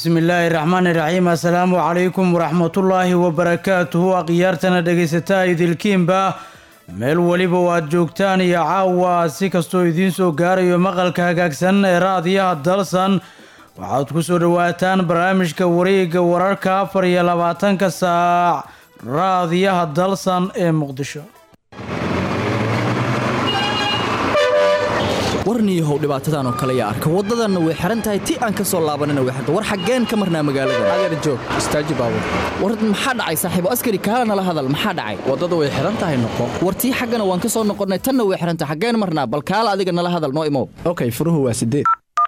bismillaahi raxmaani raxiim assalaamu calaykum waraxmatullaahi wabarakaatuhu akhyaartana dhegaysataa idilkiinba meel weliba oo aad joogtaan iyo caawa si kastoo idiin soo gaarayo maqalka hagaagsan ee raadiyaha dalsan waxaad ku soo dhowaataan barnaamijka wareegga wararka afar iyo labaatanka saac raadiyaha dalsan ee muqdisho warniyahow dhibaatadan oo kale yaa arka waddadanna way xihan tahay ti aan ka soo laabanina way xirta war xaggeen ka marnaa magaalada adeer joog istaaji baabur war maxaa dhacay saaxiibo askari kaala nala hadal maxaa dhacay waddada way xihan tahay noqo war tii xaggana waan ka soo noqonnay tanna way xihan tahay xaggeen marnaa bal kaala adiga nala hadal noo imow okay furuhu waa sideed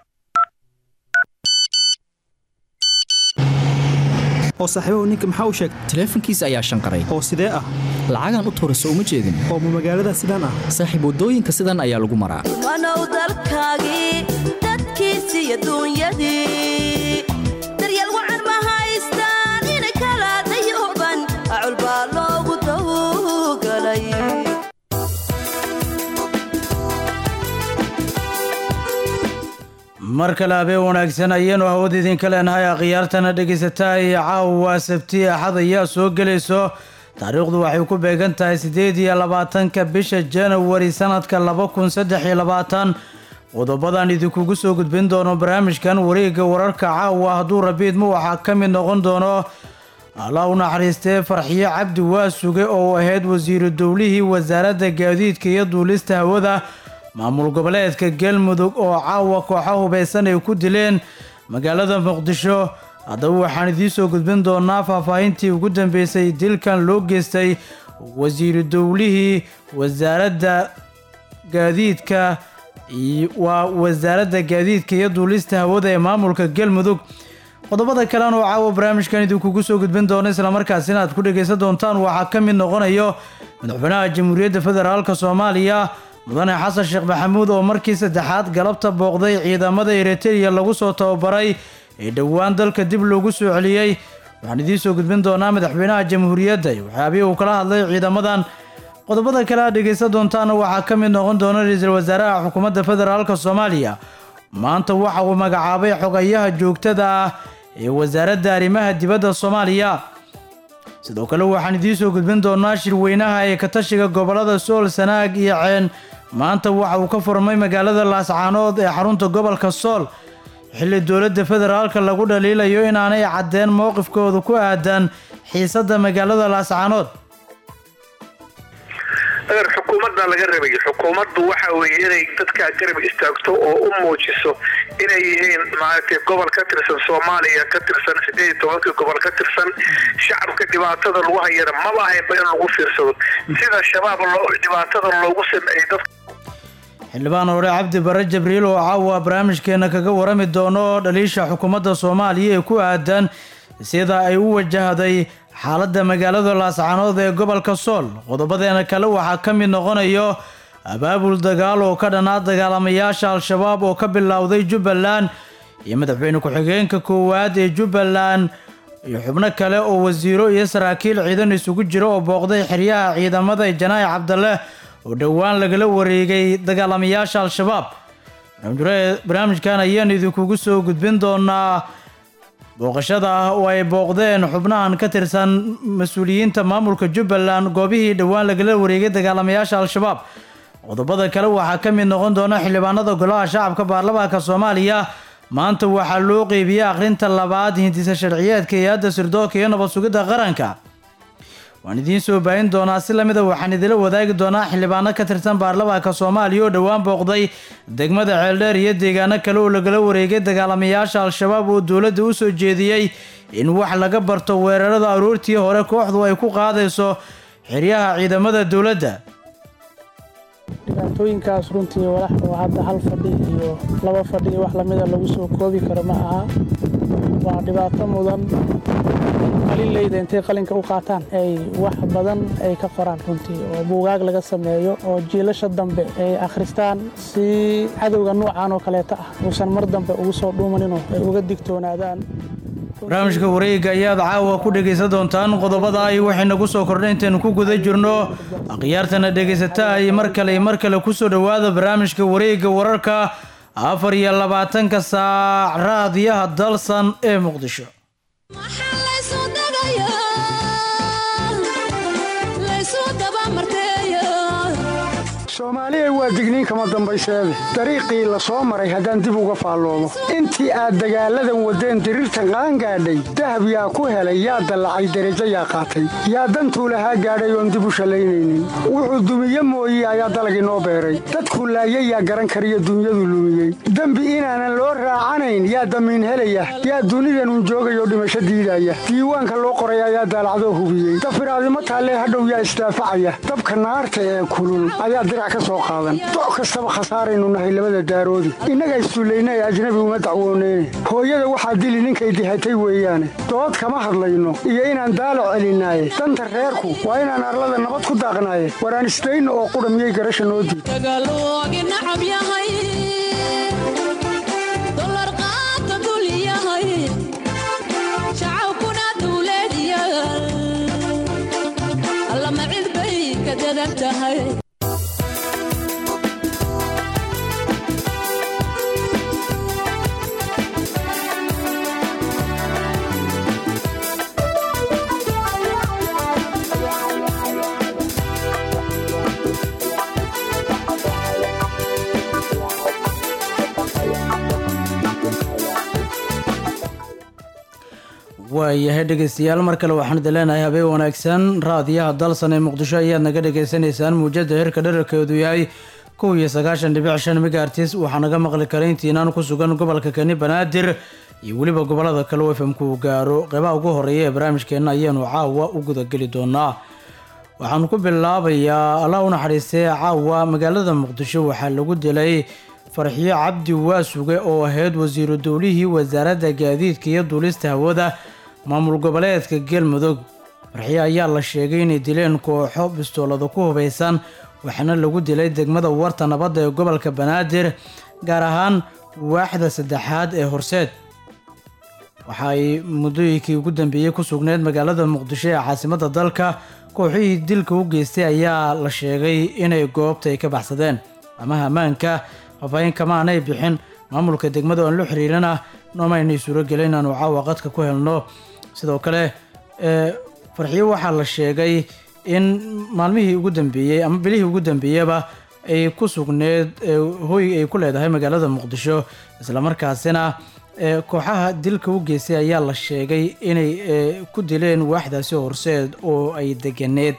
oo saaxiibahu ninka maxaa u sheegtay taleefankiisa ayaa shanqaray oo sidee ah lacagaan u tuurayso uma jeedin oo ma magaalada sidaan ah saaxiib waddooyinka sidan ayaa lagu maraa wanow dalkaagii dadkiisii adduunyadii daryeel wacan ma haystaan ina kala dayuban acul baa loogu tawgalay mar kale habeen wanaagsan ayaenu hawada idinka leenahay akhyaartana dhegaysataa iyo caawa sabti axad ayaa soo gelayso taariikhdu waxay ku beegan tahay siddeed iyo labaatanka bisha janawari sanadka laba kun saddex iyo labaatan qodobadan idinkugu soo gudbin doono barnaamijkan wareegga wararka caawa hadduu rabiidma waxaa ka mid noqon doono allah u naxariistee farxiyo cabdi waasuge oo ahayd wasiiru dowlihii wasaaradda gaadiidka iyo duulista hawada maamul goboleedka galmudug oo caawa kooxa hubaysan ay ku dileen magaalada muqdisho haddaba waxaan idiin soo gudbin doonaa faahfaahintii ugu dambeysay dilkan loo geystay wasiiru dowlihii wasaaradda gaadiidka waa wasaaradda gaadiidka iyo duulista hawada ee maamulka galmudug qodobada kalen oo caawa barnaamijkan idinkugu soo gudbin doono islamarkaasina aad ku dhegaysan doontaan waxaa ka mid noqonayo madaxweynaha jamhuuriyadda federaalk soomaaliya mudane xasan sheekh maxamuud oo markii saddexaad galabta booqday ciidamada eritreya lagu soo tababaray ee dhowaan dalka dib loogu soo celiyey waxaan idiin soo gudbin doonaa madaxweynaha jamhuuriyadda iyo waxyaabihii uu kala hadlay ciidamadan qodobada kale aad dhegaysan doontaana waxaa ka mid noqon doona ra-iisul wasaaraha xukuumadda federaalk soomaaliya maanta waxa uu magacaabay xogayaha joogtada ah ee wasaaradda arrimaha dibadda soomaaliya sidoo kale waxaan idiin soo gudbin doonaa shirweynaha ee katashiga gobolada sool sanaag iyo ceen maanta waxa uu ka furmay magaalada laascaanood ee xarunta gobolka sool xilli dowladda federaalka lagu dhaliilayo inaanay caddeen mowqifkooda ku aadan xiisadda magaalada laascaanood adeer xukuumadda laga rabayo xukuumaddu waxa weeye inay dadkaa garab istaagto oo u muujiso inay yihiin maaragtay gobol ka tirsan soomaaliya ka tirsan sideed iyo tobankii gobol ka tirsan shacabka dhibaatada lagu hayana maba ahaynba in lagu fiirsado sida shabaab dhibaatada loogu sameeyey dad xildhibaan hore cabdi bare jabriil oo caawa barnaamijkeena kaga warami doono dhaliisha xukuumadda soomaaliya ee ku aadan sida ay u wajahday xaaladda magaalada laascaanood ee gobolka sool qodobadeena kale waxaa ka mid noqonayo abaabul dagaal oo ka dhanaa dagaalamayaasha al-shabaab oo ka bilowday jubbaland iyo madaxweyne ku-xigeenka koowaad ee jubbaland iyo xubno kale oo wasiiro iyo saraakiil ciidan isugu jira oo booqday xeryaha ciidamada janaahi cabdalle oo dhowaan lagala wareegay dagaalamayaasha al-shabaab barnaamijkan ayaanu idinkugu soo gudbin doonaa booqashada ah oo ay booqdeen xubnahan ka tirsan mas-uuliyiinta maamulka jubbaland goobihii dhowaan lagala wareegay dagaalamayaasha al-shabaab qodobada kale waxaa ka mid noqon doona xildhibaanada golaha shacabka baarlamaanka soomaaliya maanta waxaa loo qeybiyey akhrinta labaad hindisa sharciyeedka hay-adda sirdoonka iyo nabad sugidda qaranka waan idiin soo baahin doonaa si lamida waxaan idila wadaagi doonaa xildhibaano ka tirsan baarlamaanka soomaaliya oo dhowaan booqday degmada ceeldheer iyo deegaano kale oo lagala wareegay dagaalamayaasha al-shabaab oo dowladda u soo jeediyey in wax laga barto weerarada aroortii hore kooxdu ay ku qaadayso xeryaha ciidamada dowladda dhibaatooyinkaas runtii walax oo hadda hal fadhi iyo laba fadhi iyo wax lamida lagu soo koobi karo ma aha waa dhibaato mudan qalileyda intay qalinka u qaataan ay wax badan ay ka qoraan runtii oo buugaag laga sameeyo oo jiilasha dambe ay akhristaan si cadowga nuucan oo kaleeta ah uusan mar dambe ugu soo dhuumaninoo ay uga digtoonaadaan barnaamijka wareegga ayaad caawa ku dhegaysan doontaan qodobada ay waxaynagu soo kordhay intaynu ku guda jirno akhyaartana dhegaysataa ay mar kale mar kale kusoo dhowaada barnaamijka wareegga wararka afar iyo labaatanka saac raadiyaha dalsan ee muqdisho soomaaliya waa digniin kama dambayseede dariiqii la soo maray haddaan dib uga faalloomo intii aad dagaalladan waddeen diriirtan qaangaadhay dahab yaa ku helay yaa dallacay derajo yaa qaatay yaa dantuu lahaa gaadhay oon dib u shallaynaynin wuxuu dumiye mooye ayaa dalag inoo beeray dadkuu laayay yaa garan kariyo dunyadu lumiyey dembi inaanan loo raacanayn yaa damiin helaya yaa dunidanun joogayoo dhimasho diidaya diiwaanka loo qoray ayaa daalacdoo hubiyey dafiraadimo taallee hadhow yaa isdaafacaya dabka naarta ee kulul ayaa dirac ka soo qaadan doc kastaba khasaaraynu nahay labada daaroodi innaga isduullaynay ajnabi uma dacwooneyne hooyada waxaa dili ninkay dihatay weeyaane dood kama hadlayno iyo inaan daalac celinaaye danta reerku waa inaan arlada nabad ku daaqnaaye waraan isdayno oo qudha miyay garasha noo diid waayahay dhegeystayaal mar kale waxaan idin leenahay habeen wanaagsan raadiyaha dalsan ee muqdisho ayaad naga dhagaysanaysaan muujada heerka dherarkeedu yahay kow iyo sagaashan dhibic shan megaartis waxaa naga maqli kara intiinaan ku sugan gobolka kani banaadir iyo weliba gobolada kale u fm ku gaaro qeybaha ugu horeeya ee barnaamijkeena ayaanu caawa u gudageli doonaa waxaan ku bilaabayaa allah u naxariistay caawa magaalada muqdisho waxaa lagu dilay farxiyo cabdi waasuge oo ahayd wasiiru dowlihii wasaaradda gaadiidka iyo duulista hawada maamul goboleedka galmudug farxiyo ayaa la sheegay inay dileen kooxo bistoolada ku hubaysan waxaana lagu dilay degmada warta nabadda ee gobolka banaadir gaar ahaan waaxda saddexaad ee horseed waxa ay muddooyinkii ugu dambeeyey ku sugneyd magaalada muqdisho ee caasimadda dalka kooxihii dilka u geystay ayaa la sheegay inay goobta ay ka baxsadeen amaha ammaanka faafaahin kama aanay bixin maamulka degmada oan la xiriirana noomaynay suurogelen inaanu caawa qadka ku helno sidoo kale farxiyo waxaa la sheegay in maalmihii ugu dambeeyey ama bilihii ugu dambeeyaba ay ku sugneed hooy ay ku leedahay magaalada muqdisho islamarkaasina kooxaha dilka u geystay ayaa la sheegay inay ku dileen waaxdaasi horseed oo ay deganeed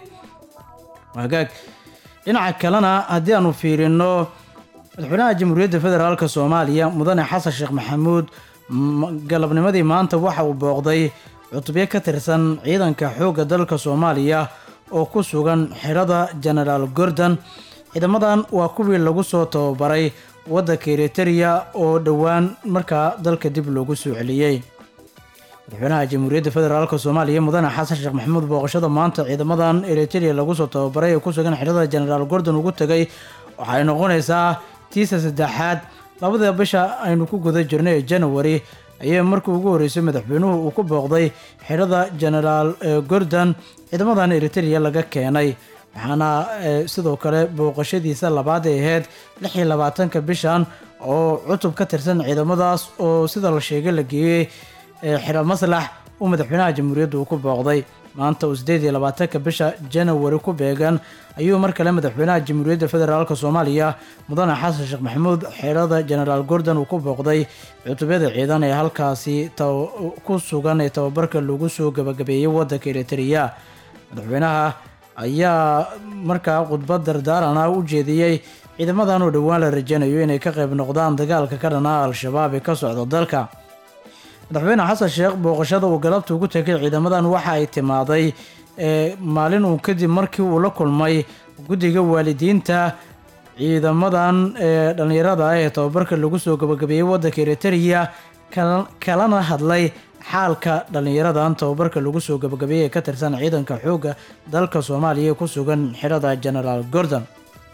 hagaag dhinaca kalena haddii aanu fiirino madaxweynaha jamhuuriyadda federaalk soomaaliya mudane xasan sheekh maxamuud galabnimadii maanta waxa uu booqday cutubyo ka tirsan ciidanka xoogga dalka soomaaliya oo ku sugan xirada genaraal gordon ciidamadan waa kuwii lagu soo tababaray waddanka eritereya oo dhowaan markaa dalka dib loogu soo celiyey madaxweynaha jamhuuriyadda federaalk soomaaliya mudane xasan sheekh maxamuud booqashada maanta ciidamadan eritereya lagu soo tababaray ee ku sugan xirada genaraal gordon ugu tegay waxay noqonaysaa tiisa saddexaad labada bisha aynu ku guda jirnay ee janawari ayay markii ugu horreysay madaxweynuhu uu ku booqday xirada genaraal gordon ciidamadan eritereya laga keenay waxaana sidoo kale booqashadiisa labaad ay ahayd lix iyo labaatanka bishan oo cutub ka tirsan ciidamadaas oo sida la sheegay la geeyey xiro maslax uu madaxweynaha jamhuuriyadda uu ku booqday maanta uu sideed iyo labaatanka bisha janawari ku beegan ayuu mar kale madaxweynaha jamhuuriyadda federaalk soomaaliya mudane xasan sheekh maxamuud xeerada genaraal gordon uu ku booqday cutubyada ciidan ee halkaasi ku sugan ee tababarka lagu soo gabagabeeyey waddanka eritereya madaxweynaha ayaa markaa khudbad dardaarana u jeediyey ciidamadan oo dhowaan la rajanayo inay ka qayb noqdaan dagaalka ka dhanaa al-shabaab ee ka socda dalka madaxweyne xasan sheekh booqashada uu galabta ugu tegay ciidamadan waxa ay timaaday maalin uun kadib markii uu la kulmay guddiga waalidiinta ciidamadan ee dhallinyarada ah ee tababarka lagu soo gabagabeeyey waddanka eritereya kalana hadlay xaalka dhallinyaradan tababarka lagu soo gabagabeeyey ee ka tirsan ciidanka xoogga dalka soomaaliya ee ku sugan xirada genaraal gordon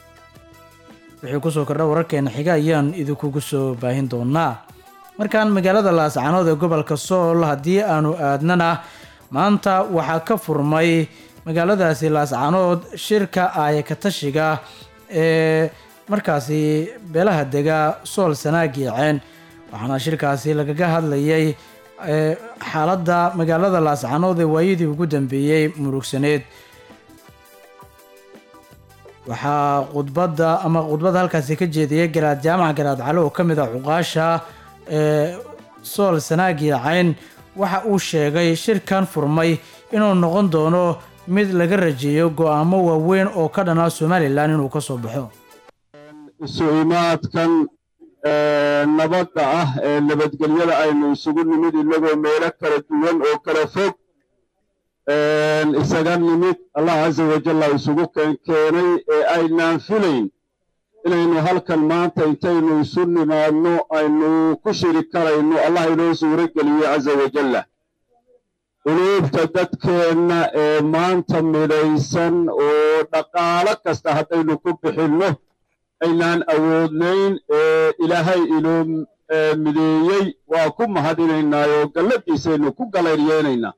wixii kusoo kordha wararkeena xiga ayaan idinkugu soo baahin doonaa markaan magaalada laascanood ee gobolka sool haddii aanu aadnana maanta waxaa ka furmay magaaladaasi laascanood shirka aayakatashiga ee markaasi beelaha dega sool sanaag yeeceen waxaana shirkaasi lagaga hadlayay ee, xaaladda magaalada laascanood ee waayadii ugu dambeeyey murugsaneed waxaa khudbadda ama khudbadda halkaasi ka jeediyay garaad jaamac garaad cali oo ka mid ah cuqaasha ee sool sanaag yeecayn waxa uu sheegay shirkan furmay inuu noqon doono mid laga rajeeyo go-aamo waaweyn oo ka dhanaa somalilan inuu ka soo baxo isu imaadkan ee, nabadda ah ee nabadgelyada aynu isugu nimid innagoo meelo kala duwan oo kala fog een, isaga nimid allah casa wajalla isugu keen- keenay ee aynaan filayn inaynu halkan maanta intaynu isu nimaadno aynu ku shiri karayno allah inoo suuro geliyey casa wajalla quluubta dadkeenna ee maanta midaysan oo dhaqaalo kasta haddaynu ku bixinno aynaan awoodnayn ee ilaahay inoo ee, mideeyey waa ku mahadinaynaa oo galladiisaynu ku galayryeelaynaa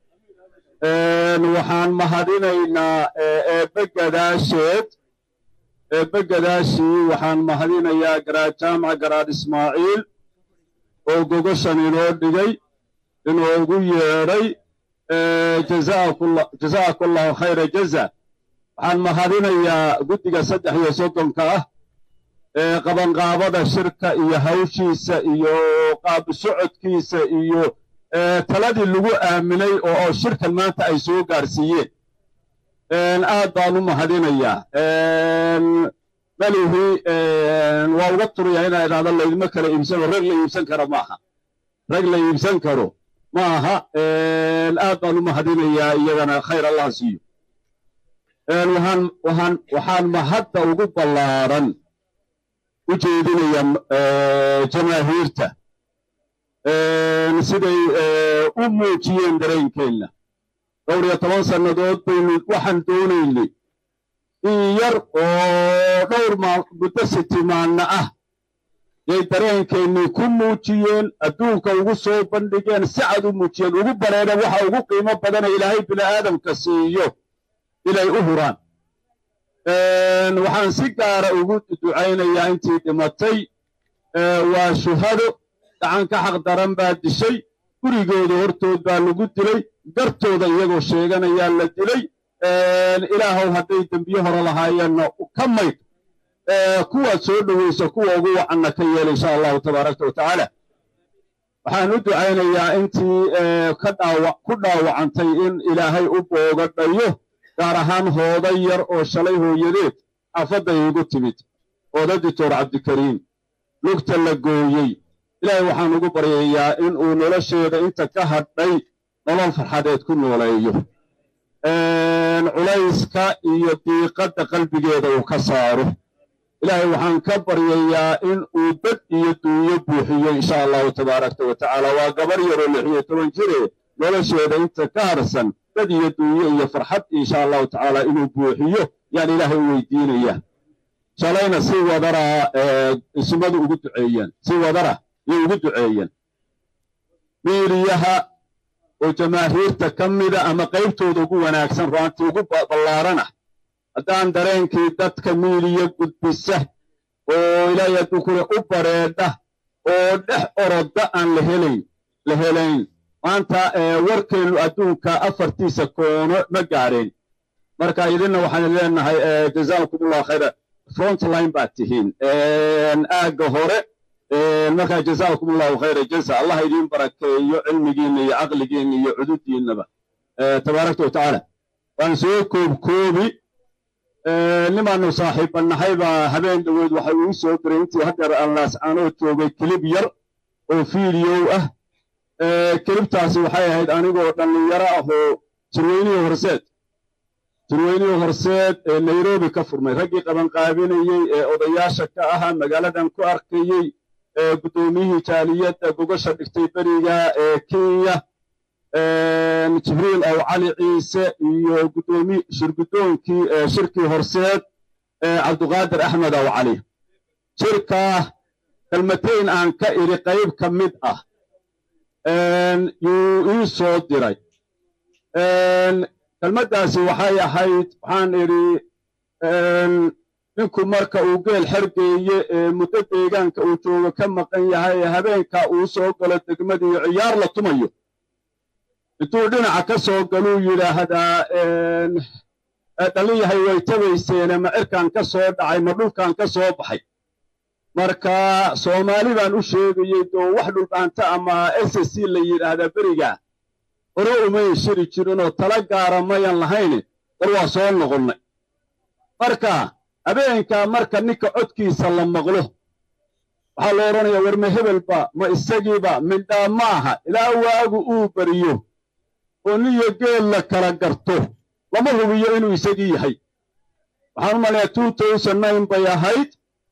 Een, waxaan mahadinaynaa ee, eebbe gadaasheed eebbe gadaashii waxaan mahadinayaa garaad jaamac garaad ismaaciil oo gogoshan inoo dhigay inoogu yeedhay ee, jazaakulla- jazaakallahu khayra jaza waxaan mahadinayaa guddiga saddex iyo soddonka ah ee qabanqaabada shirka iyo hawshiisa iyo qaab socodkiisa iyo ee, taladii lagu aaminay oo oo shirkan maanta ay soo gaarsiiyeen Een, aad baan u mahadinayaa Een, malihii een, waa uga turiyaa inaa idhahdo laydima kala iibsano rag la iibsan kara maaha rag la iibsan karo ma aha Een, aad baan u mahadinayaa iyagana khayr allah siiyo Een, waxaan waxaan waxaan mahadda ugu ballaaran u jeedinaya ee, jamaahiirta Een, siday ee, u muujiyeen dareenkeenna dhowr iyo toban sannadood baynu waxaan doonaynay in yar oo dhowr maa- muddo sitimaanna ah yay dareenkeennii ku muujiyeen adduunka ugu soo bandhigeen si cad u muujiyeen ugu bareedeen waxa ugu qiimo badana ilaahay bini'aadamka siiyo inay u huraan Een, waxaan si gaara ugu ducaynayaa intii dhimatay ee, waa shuhado gacan ka xaq daran baa dishay gurigooda hortood baa lagu dilay gartooda iyagoo sheeganayaa la dilay Een, ilaahow hadday dembiye hore lahaayeenna ka mayd ee, kuwaad soo dhoweyso kuwa ugu wacanna ka yeel insha allahu tabaaraka wa tacaala waxaan u ducaynayaa intii ee, ka dhaawac ku dhaawacantay in ilaahay u boogadhayo gaar ahaan hooda yar oo shalay hooyadeed xaafadday igu timid hooda dictor cabdikariim lugta la gooyey ilaahay waxaan ugu baryayaa in uu nolosheeda inta ka hadhay nolol farxadeed ku nooleeyo Een, culayska iyo diiqadda qalbigeeda uu ka saaro ilaahay waxaan ka baryayaa in uu dad iyo duunyo buuxiyo insha allahu tabaaraka wa tacaala waa gabar yaroo lix iyo toban jire nolosheeda inta ka harsan dad iyo duunyo iyo farxad insha allahu tacaala inuu buuxiyo yaan ilaahay u weydiinaya shalayna si wadara ee, ismadu ugu duceeyeen si wadara yay ugu duceeyeen miiriyaha oo jamaahiirta ka mida ama qaybtooda ugu wanaagsan ruantii ugu ba- ballaarana haddaan dareenkii dadka miiriya gudbisa oo ilaahay hadduu kule u bareedha oo dhex oroda aan la helayn la helayn maanta ee, warkeennu adduunka afartiisa koono ma gaadheen marka idinna waxaan leenahay ee, jazaakumullahu khayra front line baad tihiin Een, aagga hore een, markaa jazaakumullahu khayra jaza allah idiin barakeeyo cilmigiinna iyo caqligiinna iyo cududiinnaba Ee, tabaarakta watacaala waan soo koobkoobi Ee, nimaanu saaxiibanahay baa habeen dhoweed waxa uu soo diray intii haddeer aan laascaanoo joogay kilib yar oo fiidiyow ah Ee, kilibtaasi waxay ahayd anigoo dhallinyaro ah oo jirweynihii horseed jirweynihii horseed ee nairobi ka furmay raggii qabanqaabinayey ee odayaasha ka ahaa magaaladan ku arkayey ee guddoomiyihii jaaliyadda gogosha dhigtay beriga ee kenya een, jibriil aw cali ciise iyo guddoomi shirgudoonkii ee shirkii horseed ee cabduqaadir axmed aw cali shirkaa kelmatayn aan ka idhi qayb ka mid ah een, yuu ii soo diray Een, kelmaddaasi waxay ahayd waxaan idhi een, ninku marka uu geel xergeeye ee muddo deegaanka uu joogo ka maqan yahay ee habeenkaa uu soo galo degmadiiyo ciyaar la tumayo intuu dhinaca ka soo galuu yidhaahdaa dhalin yahay way tabayseene ma cirkaan ka soo dhacay ma dhulkaan ka soo baxay marka soomaali baan u sheegayey doo wax dhulbaanta ama s c la yidhaahdaa berigaa hore umayn shiri jirinoo tala gaara mayan lahayne war waa soo noqonnay marka habeenkaa marka ninka codkiisa la maqlo waxaa la odhanayaa war ma hebelba ma isagiiba mindhaa maaha ilaa waagu uu beriyo oo niyo geel la kala garto lama hubiyo inuu isagii yahay waxaan u malayaa two thousand nine bay ahayd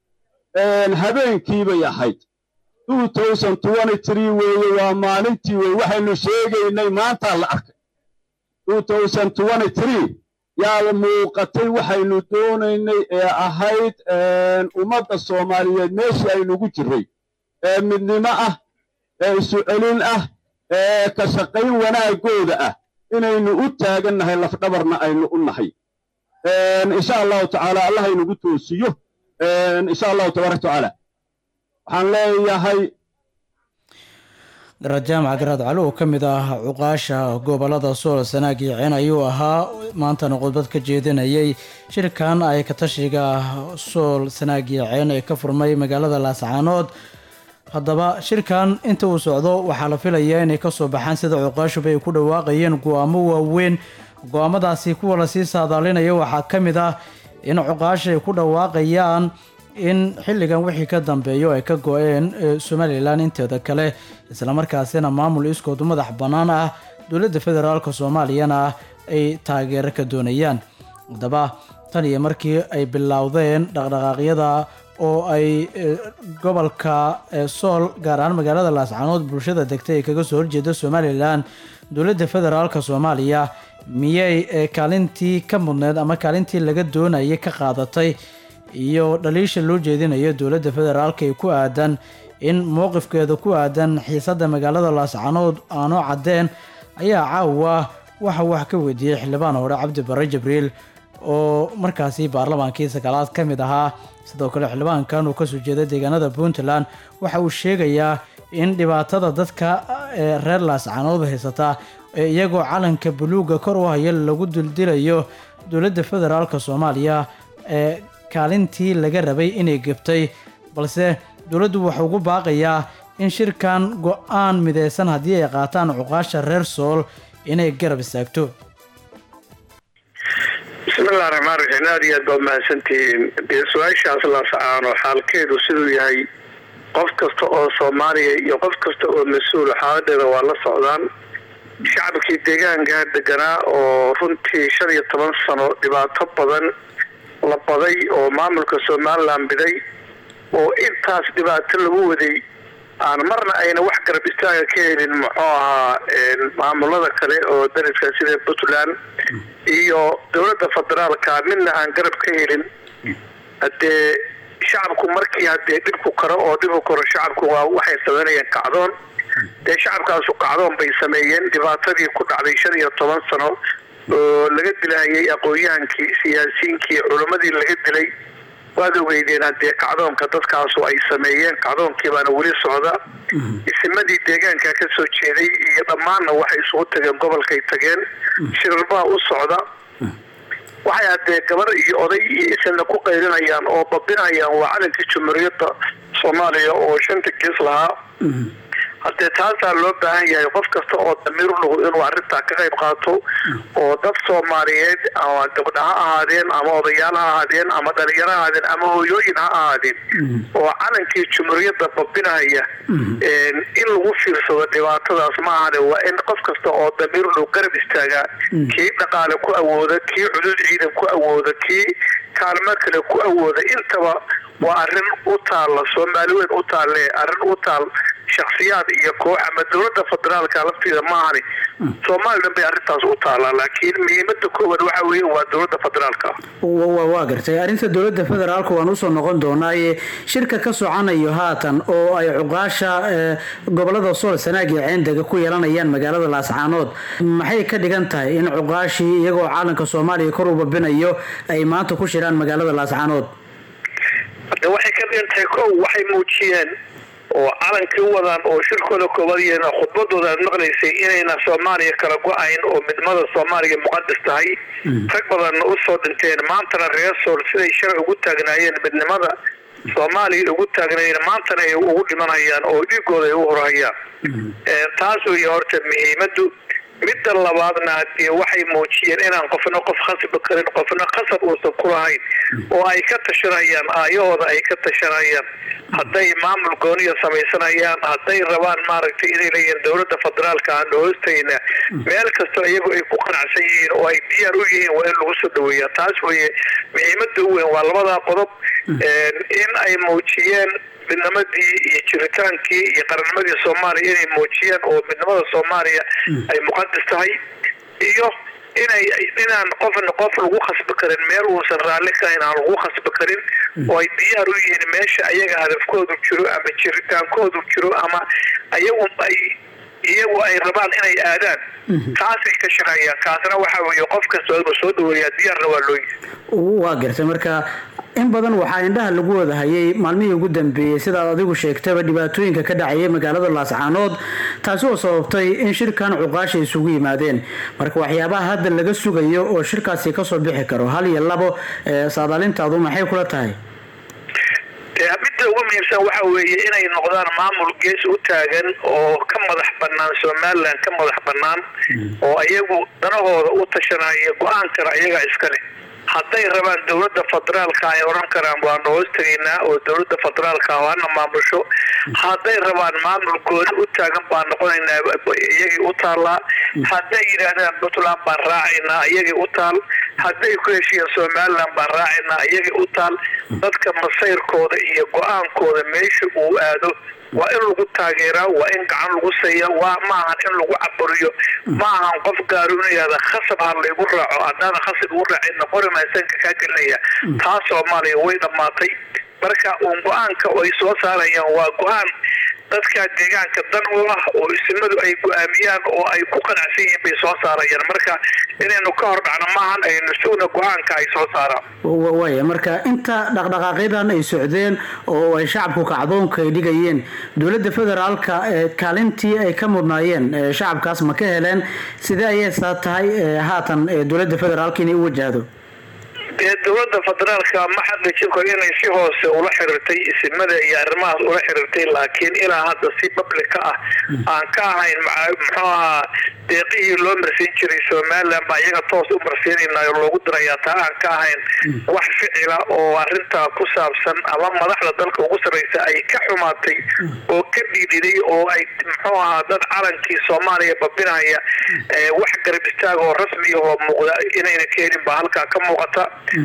habeenkii bay ahayd two thousand twenty three weeye waa maalintii wey waxaynu sheegaynay maantaa la arkay two thousand twenty three yaa muuqatay waxaynu doonaynay ee ahayd ummadda soomaaliyeed meeshii aynugu jirray ee midnimo ah ee isu celin ah ee ka shaqayn wanaagooda ah inaynu u taagannahay lafdhabarna aynu u nahay insha allahu tacaala allah aynugu toosiyo insha allahu tabaaraka tacaala waxaan leeyahay garaad jaamac garaad cali oo ka mid ah cuqaasha gobolada sool sanaag iyo ceen ayuu ahaa maantana khudbad ka jeedinayay shirkan ay katashiga sool sanaag iyo ceen ee ka furmay magaalada laascaanood haddaba shirkan inta uu socdo waxaa la filayaa inay kasoo baxaan sida cuqaashuba ay ku dhawaaqayeen go-aamo waaweyn go-aamadaasi kuwa lasii saadaalinaya waxaa ka mid ah in cuqaasha ay ku dhawaaqayaan in xilligan wixii ka dambeeyo ay ka go-een somalilan inteeda kale islamarkaasina maamul iskoodu madax bannaan ah dowladda federaalk soomaaliyana ay taageero ka doonayaan haddaba tan iyo markii ay bilowdeen dhaqdhaqaaqyada oo ay gobolka sool gaar ahaan magaalada laascaanood bulshada degtay ay kaga soo horjeeda somalilan dowladda federaalk soomaaliya miyay kaalintii ka mudneed ama kaalintii laga doonayay ka qaadatay iyo dhaliisha loo jeedinayo dowladda federaalk ee ku aadan in mowqifkeeda ku aadan xiisadda magaalada laascaanood aanu caddeen ayaa caawa waxa wax ka weydiiyey xildhibaan hore cabdi barre jibriil oo markaasi baarlamaankii sagaalaad ka mid ahaa sidoo kale xildhibaankan uu kasoo jeeda deegaanada puntland waxa uu sheegayaa in dhibaatada dadka ee reer laascaanood haysata ee iyagoo calanka buluugga kor u haya lagu dildilayo dowladda federaalk soomaaliya ee kaalintii laga rabay inay gebtay balse dowladdu wuxuu ugu baaqayaa in shirkan go-aan mideysan haddii ay qaataan cuqaasha reer sool inay garab istaagto bismillahi raxmaan raxiim aada iyo aad baa umahadsantihiin dee su-aashaas laascaano xaalkeedu siduu yahay qof kasta oo soomaaliya iyo qof kasta oo mas-uul xaaladeeda waa la socdaan shacabkii deegaanka deganaa oo runtii shan iyo toban sano dhibaato badan la baday oo maamulka somalilan biday oo intaas dhibaato lagu waday aan marna ayna wax garab istaaga ka helin muxuu ahaa maamulada kale oo dariska sida puntland iyo dowladda federaalka midna aan garab ka helin haddee shacabku markii haddee dhibku karo oo dhibu karo shacabku waa waxay sameynayeen kacdoon dee shacabkaasu kacdoon bay sameeyeen dhibaatadii ku dhacday shan iyo toban sano oo laga dilahayay aqoon-yahankii siyaasiyiinkii culammadii laga dilay waad ogeydeen haddee kacdoonka dadkaasu ay sameeyeen kacdoonkii baana weli socda isimadii deegaanka ka soo jeeday iyo dhammaanna waxay isugu tageen gobolkay tageen shirarbaa u socda waxay haddee gabar iyo oday iyo isinna ku qaylinayaan oo babinayaan waa calankii jumhuuriyadda soomaaliya oo shanta gees lahaa haddee taasaa loo baahan yahay qof kasta oo damiir u nugu inuu arrintaa ka qayb qaato oo dad soomaaliyeed ama gabdha ha ahaadeen ama odayaal ha ahaadeen ama dhalinyaro ha ahaadeen ama hooyooyin ha ahaadeen oo calankii jumhuuriyadda babinaya in lagu fiirsado dhibaatadaas ma ahane waa in qof kasta oo damiir u nugu garab istaagaa kii dhaqaale ku awooda kii cudud ciidan ku awooda kii kaalmo kale ku awooda intaba waa arrin u taalla soomaali weyn u taalle arrin u taal shaksiyaad iyo koox ama dowladda federaalka lafteeda maahani somalilan bay arrintaas u taallaa laakiin muhiimada koowaad waxa weeye waa dowladda federaalka waa gartay arrinta dowladda federaalka waan usoo noqon doonaaye shirka ka socanayo haatan oo ay cuqaasha gobolada sool sanaag iyo ceendega ku yeelanayaan magaalada laascaanood maxay ka dhigan tahay in cuqaashii iyagoo caalanka soomaaliya kor u babinayo ay maanta ku shiraan magaalada laascaanood de waxay ka dhintahay kow waxay muujiyeen oo calankii u wadaan oo shirkooda koobaad iyo khudbadooda aad maqlaysay inayna soomaaliya kala go-ayn oo midnimada soomaaliya muqadas tahay rag badanna u soo dhinteen maantana reer sool siday shalay ugu taagnaayeen midnimada soomaaliya ugu taagnaayeen maantana ay ugu dhimanayaan oo dhiigooda ay u horhayaan taas weeye horta muhiimadu midda labaadna dee waxay muujiyeen inaan qofna qof khasbi karin qofna khasab uusan ku lahayn oo ay ka tashanayaan aayahooda ay ka tashanayaan hadday maamul gooniya samaysanayaan hadday rabaan maaragtay inay leeyihiin dowladda federaalka aan hoostayna meel kastoo iyagu ay ku qanacsan yihiin oo ay diyaar u yihiin waa in lagu soo dhaweeyaa taas weeye muhiimada u weyn waa labadaa qodob in ay muujiyeen midnimadii iyo jiritaankii iyo qarannimadii soomaaliya inay muujiyeen oo midnimada soomaaliya ay muqadas tahay iyo inay inaan qofna qof lagu khasbi karin meel uusan raalli ka ahayn aan lagu khasbi karin oo ay diyaar u yihiin meesha ayaga hadafkoodu jiro ama jiritaankoodu jiro ama ayagu ay iyagu ay rabaan inay aadaan taasay ka shaqeeyaan kaasna waxa weeye qof kasta inuu soo dhaweeyaa diyaarna waa loo yihi waa gartay marka in badan waxaa indhaha lagu wada hayay maalmihii ugu dambeeyey sidaad adigu sheegtaba dhibaatooyinka ka dhacayay magaalada laascaanood taasi oo sababtay in shirkan cuqaasha isugu yimaadeen marka waxyaabaha hadda laga sugayo oo shirkaasi kasoo bixi karo hal iyo labo saadaalintaadu maxay kula tahay midda ugu muhiimsan waxa weeye inay noqdaan maamul gees u taagan oo ka madax banaan somalilan ka madax banaan oo iyagu danahooda u tashanaya go-aankana iyagaa iska leh hadday rabaan dowladda federaalka ay odhan karaan waanu hoos tegaynaa oo dowladda federaalka waana maamusho hadday rabaan maamul gooni u taagan baan noqonaynaa iyagii u taallaa hadday yidhaahdaan puntland baan raacaynaa iyagii u taal hadday ku heshiiyeen somalilan baan raacaynaa iyagii u taal dadka masayrkooda iyo go-aankooda meesha uu aado waa in lagu taageeraa waa in gacan lagu saya waa maahan in lagu caburiyo ma ahan qof gaaru inu yihahda khasab ha laygu raaco haddaana khasab igu raacayna qori maasanka kaa gelinaya taas soomaaliya way dhammaatay marka uun go-aanka ay soo saarayaan waa go-aan dadka deegaanka dan u ah oo isimadu ay go-aamiyaan oo ay ku qanacsan yihiin bay soo saarayaan marka inaynu ka hor dhacno maahan aynu sugna go-aanka ay soo saaraan waaya marka inta dhaqdhaqaaqyadan ay socdeen oo ay shacabku kacdoonka ay dhigayeen dowladda federaalka kaalintii ay ka mudnaayeen shacabkaas ma ka heleen sidee ayay saa tahay haatan dowladda federaalka inay u wajahdo dee dowladda federaalka ma xaqiijin karo inay si hoose ula xiriirtay isimada iyo arrimahaas ula xiriirtay laakiin ilaa hadda si publica ah aan ka ahayn muxuu ahaa deeqihii loo marsiin jiray somalilan baa iyaga toos u marsiinaynayo loogu dirayaa taa aan ka ahayn wax ficila oo arrintaa ku saabsan ama madaxda dalka ugu sarraysa ay ka xumaatay oo ka dhiidhiday oo ay muxuu ahaa dad calankii soomaaliya babinaya wax garab istaag oo rasmi oo muuqda inayna ka helin baa halkaa ka muuqata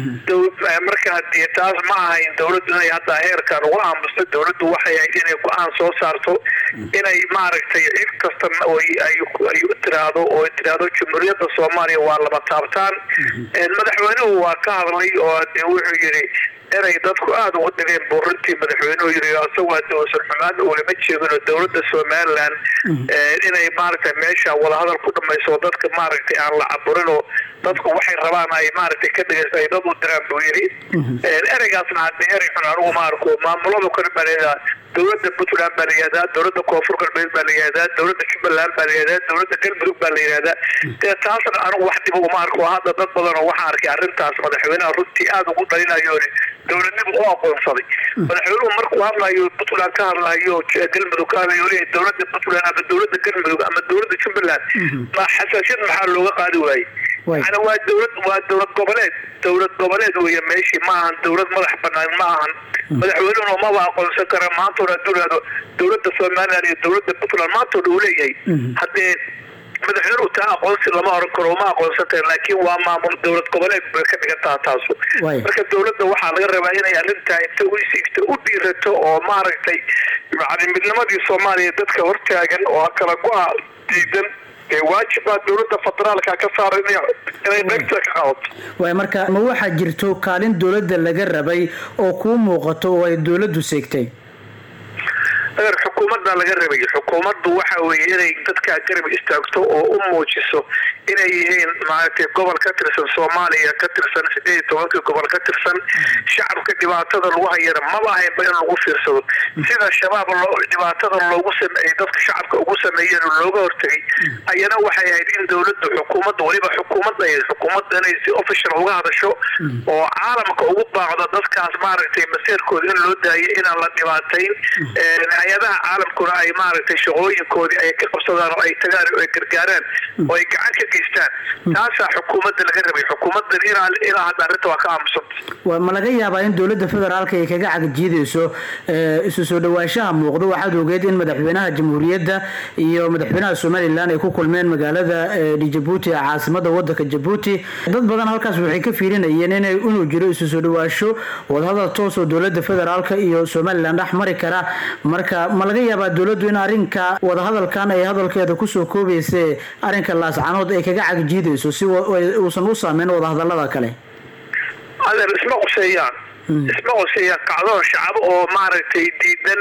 marka hadii taas ma ahayn dowladdu inay hadda heerkan uga aamusto dowladdu waxay ahayd inay go-aan soo saarto inay maaragtay cid kasta ay tiraahdo oo tiraahdo jumhuuriyadda soomaaliya waa lama taabtaan madaxweynuhu waa ka hadlay oo de wuxuu yidhi inay dadku aada ugu dhigeen buu runtii madaxweynuhu yiri isagoo hadda uusan xumaan ulama jeedino dowladda somalilan inay maaragtay meesha wadahadal ku dhamayso dadka maaragtay aan la caburinoo dadku waxay rabaan ay maaragtay ka dhegeysta ay dad u diraan buu yidhi ereygaasna haddii erey xun anigu ma arko maamulada kale baa layihahdaa dowladda puntland baa la yihahdaa dowladda koonfur galbeed baa la yihahdaa dowladda jubbaland baa la yihahdaa dowladda galmudug baa la yihahdaa dee taasna anigu wax dhiba uma arko hadda dad badan oo waxaan arkay arrintaas madaxweynaha runtii aada ugu dhalinayo dowladnimu u aqoonsaday madaxweynuhu markuu hadlayo puntland ka hadlayo galmudug ka hadlayo leeyahay dowladda puntland ama dowladda galmudug ama dowladda jubbaland ma xasaasiyad maxaa looga qaadi waayey yani waa dowlad waa dowlad goboleed dowlad goboleed weeye meeshii ma ahan dowlad madax banaan ma ahan madaxweynuhuna maba aqoonsan kara maantoona hadduu ihahdo dowladda somaliland iyo dowladda puntland maantoona uu leeyahay haddee madaxweynuhu taa aqoonsi lama oran karo uma aqoonsan kara laakiin waa maamul dowlad goboleed bay ka dhigan taha taasu marka dowladda waxaa laga rabaa inay arrintaa inta u isigto u dhiirato oo maaragtay yani midnimadii soomaaliya dadka hortaagan oo kala go-a diidan dee waajibaa dowladda federaalka ka saara inay qaybta ka qabato waay marka ma waxaa jirto kaalin dowladda laga rabay oo kuu muuqato oo ay dowladdu seegtay adeer xukuumadda laga rabayo xukuumaddu waxa weeye inay dadka garab istaagto oo u muujiso inay yihiin maaragtay gobol ka tirsan soomaaliya ka tirsan sideed iyo tobankii gobol ka tirsan shacabka dhibaatada lagu hayana maba ahaynba in lagu fiirsado sida shabaab loo dhibaatada loogu sameeyey dadka shacabka ugu sameeyeen oo looga hortegay ayana waxay ahayd in dowladda xukuumadda weliba xukuumadda ay xukuumadda inay si official uga hadasho oo caalamka ugu baaqdo dadkaas maaragtay maseerkooda in loo daayo inaan la dhibaatayn hay-adaha caalamkuna ay maaragtay shaqooyinkoodii ay ka qabsadaan oo ay tagaan oo ay gargaaraan oo ay gacan ka geystaan taasaa xukuumadda laga rabay xukuumaddan ilaa ilaa hadda arrinta waa ka aamusanta ma laga yaabaa in dowladda federaalka ay kaga cagajiidayso isu soo dhawaanshaha muuqdo waxaad ogeed in madaxweynaha jamhuuriyadda iyo madaxweynaha somalilan ay ku kulmeen magaalada jabuuti ee caasimada wadanka jabuuti dad badan halkaas waxay ka fiirinayeen inay inuu jiro isu soo dhawaasho wadahadal toos oo dowlada federaalka iyo somalilan dhex mari kara marka ma laga yaabaa dowladdu in arrinka wadahadalkan ay hadalkeeda kusoo koobayse arrinka laascanood ay kaga cagajiidayso si uusan u saameyn wadahadalada kale adeer isma qoseeyaan isma qoseeyaan kacdoon shacabo oo maaragtay diidan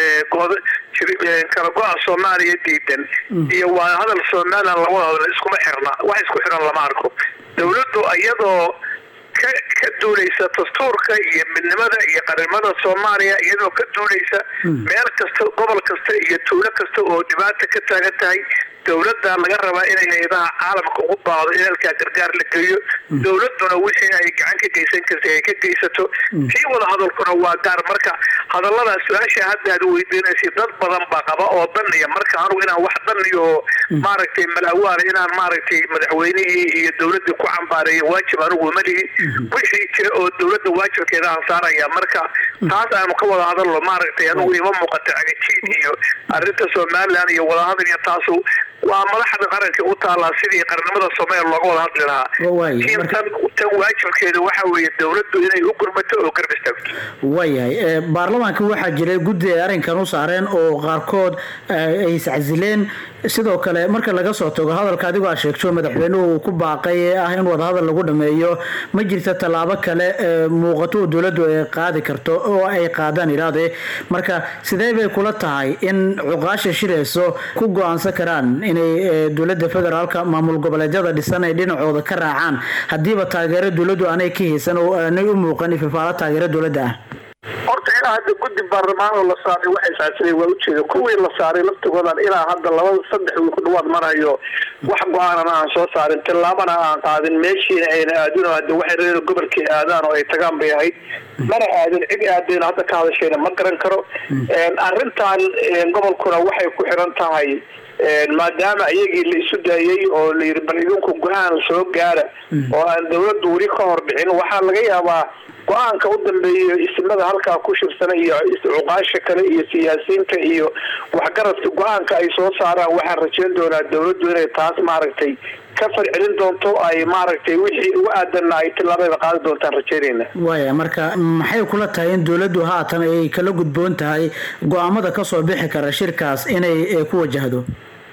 kala go-a soomaaliya diidan iyo waa hadal somalilan labada hadal iskuma xirna wax isku xiran lama arko dowladdu iyadoo ka ka duulaysa dastuurka iyo midnimada iyo qarimada soomaaliya iyadoo ka duulaysa meel kasta gobol kasta iyo tuulo kasta oo dhibaata ka taagan tahay dowladda laga rabaa inay hay-adaha caalamka ugu baaqdo in halkaa gargaar la geeyo dowladduna wixii ay gacan ka geysan kartay ay ka geysato tii wada hadalkuna waa gaar marka hadalladaas su-aasha hadda aad weydiinaysa dad badan baa qaba oo daniya marka anugu inaan wax daniyo oo maaragtay malawaala inaan maaragtay madaxweynihii iyo dowladdii ku cambaareeyo waajib anugu ma lihi wixii jira oo dowladda waajibkeeda aan saaraya marka taas aanu ka wada hadalno maaragtay anugu ima muuqata cagajiid iyo arrinta somalilan iyo wadahadal iyo taasu waa madaxda qaranka u taallaa sidii qarnimada soomaaliya looga wada hadli lahaa tan tan waajibkeeda waxa weeye dowladdu inay u gurmato oo garab istaagto waayahay baarlamaanka waxaa jiray guddi ay arrinkan u saareen oo qaarkood ay iscasileen sidoo kale marka laga soo tago hadalka adigoo aad sheegto madaxweynuhu uu ku baaqay ee ah in wadahadal lagu dhameeyo ma jirta tallaabo kale muuqato oo dowladdu ay qaadi karto oo ay qaadaan iraade marka sidee bay kula tahay in cuqaasha shirayso ku go-aansan karaan inay dowlada federaalka maamul goboleedyada dhisan ay dhinacooda ka raacaan haddiiba taageero dowladdu aanay ka haysan oo aanay u muuqan ififaalo taageero dowladda ah horta ilaa hadda guddi baarlamaan oo la saaray waxay saasiray waa ujeeda kuwii la saaray laftigoodan ilaa hadda labada saddex wiil ku dhawaad marayo wax go-aanana aan soo saarin tillaabana aan qaadin meeshiina ayna aadin oo hadda waxay reer gobolkii aadaan oo ay tagaan bay ahayd mana aadin cid aadayna hadda ka hadashayna ma garan karo arrintan gobolkuna waxay ku xiran tahay maadaama iyagii la isu daayey oo la yidhi bal idinku go-aan soo gaara oo aan dowladdu weli ka hor dhicin waxaa laga yaabaa go-aanka u dambeeya isimada halkaa ku shirsana iyo cuqaasha kale iyo siyaasiyiinta iyo waxgaradka go-aanka ay soo saaraan waxaan rajayn doonaa dowladdu inay taas maaragtay ka farcelin doonto ay maaragtay wixii ugu aadanna ay tilaabeeda qaadi doontaan rajaynayna waaya marka maxay kula tahay in dowladdu haatan ay kala gudboon tahay go-aamada kasoo bixi kara shirkaas inay ku wajahdo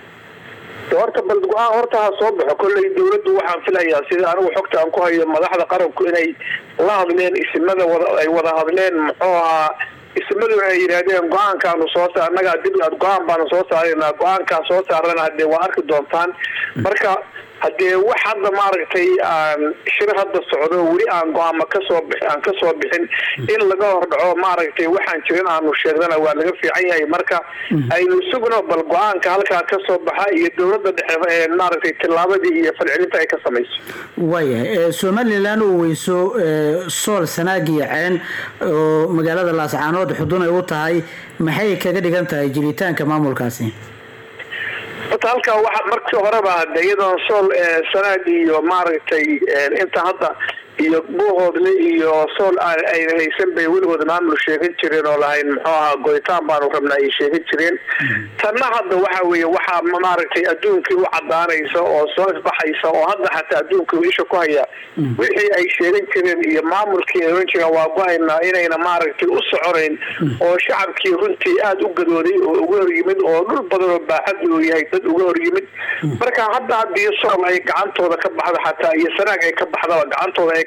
horta bal go-aan horta ha soo baxo kolley dowladdu waxaan filayaa sida anigu xogta aan ku hayo madaxda qaranku inay la hadleen isimada wada ay wada hadleen muxuu ahaa ismaduna ay yidhaahdeen go-aankaanu soo saar annagaa dib go-aan baanu soo saaraynaa go-aankaa soo saarana haddee waa arki doontaan marka haddee wax hadda maaragtay aan shir hadda socdo weli aan go-aama kasoo bix aan kasoo bixin in laga hordhaco maaragtay waxaan jirin aanu sheegnana waa laga fiican yahay marka aynu sugno bal go-aanka halkaa kasoo baxa iyo dowladda dhexe maaragtay tillaabadii iyo falcelinta ay ka samayso waayahay somalilan uu weyso sool sanaag iyo ceen oo magaalada laascaanood xudun ay u tahay maxay kaga dhigan tahay jiritaanka maamulkaasi horta halkaa waxa markii horeba hade iyadoon sool sanaag iyo maaragtay inta hadda iyo buuhoodle iyo sool ayna haysan bay weligooda maamul sheegan jireen oo lahayn muxuu ahaa goytaan baanu rabnaa ay sheegan jireen tanna hadda waxa weeye waxaa maaragtay adduunkii u cadaanaysa oo soo ifbaxaysa oo hadda xataa adduunkii isha ku haya wixii ay sheegan jireen iyo maamulkii ay oran jireen waa go-aynaa inayna maaragtay u soconayn oo shacabkii runtii aada u gadooday oo uga hor yimid oo dhul badan oo baaxad uu yahay dad uga hor yimid marka hadda haddii sool ay gacantooda ka baxda xataa iyo sanaag ay ka baxdaba gacantooda ay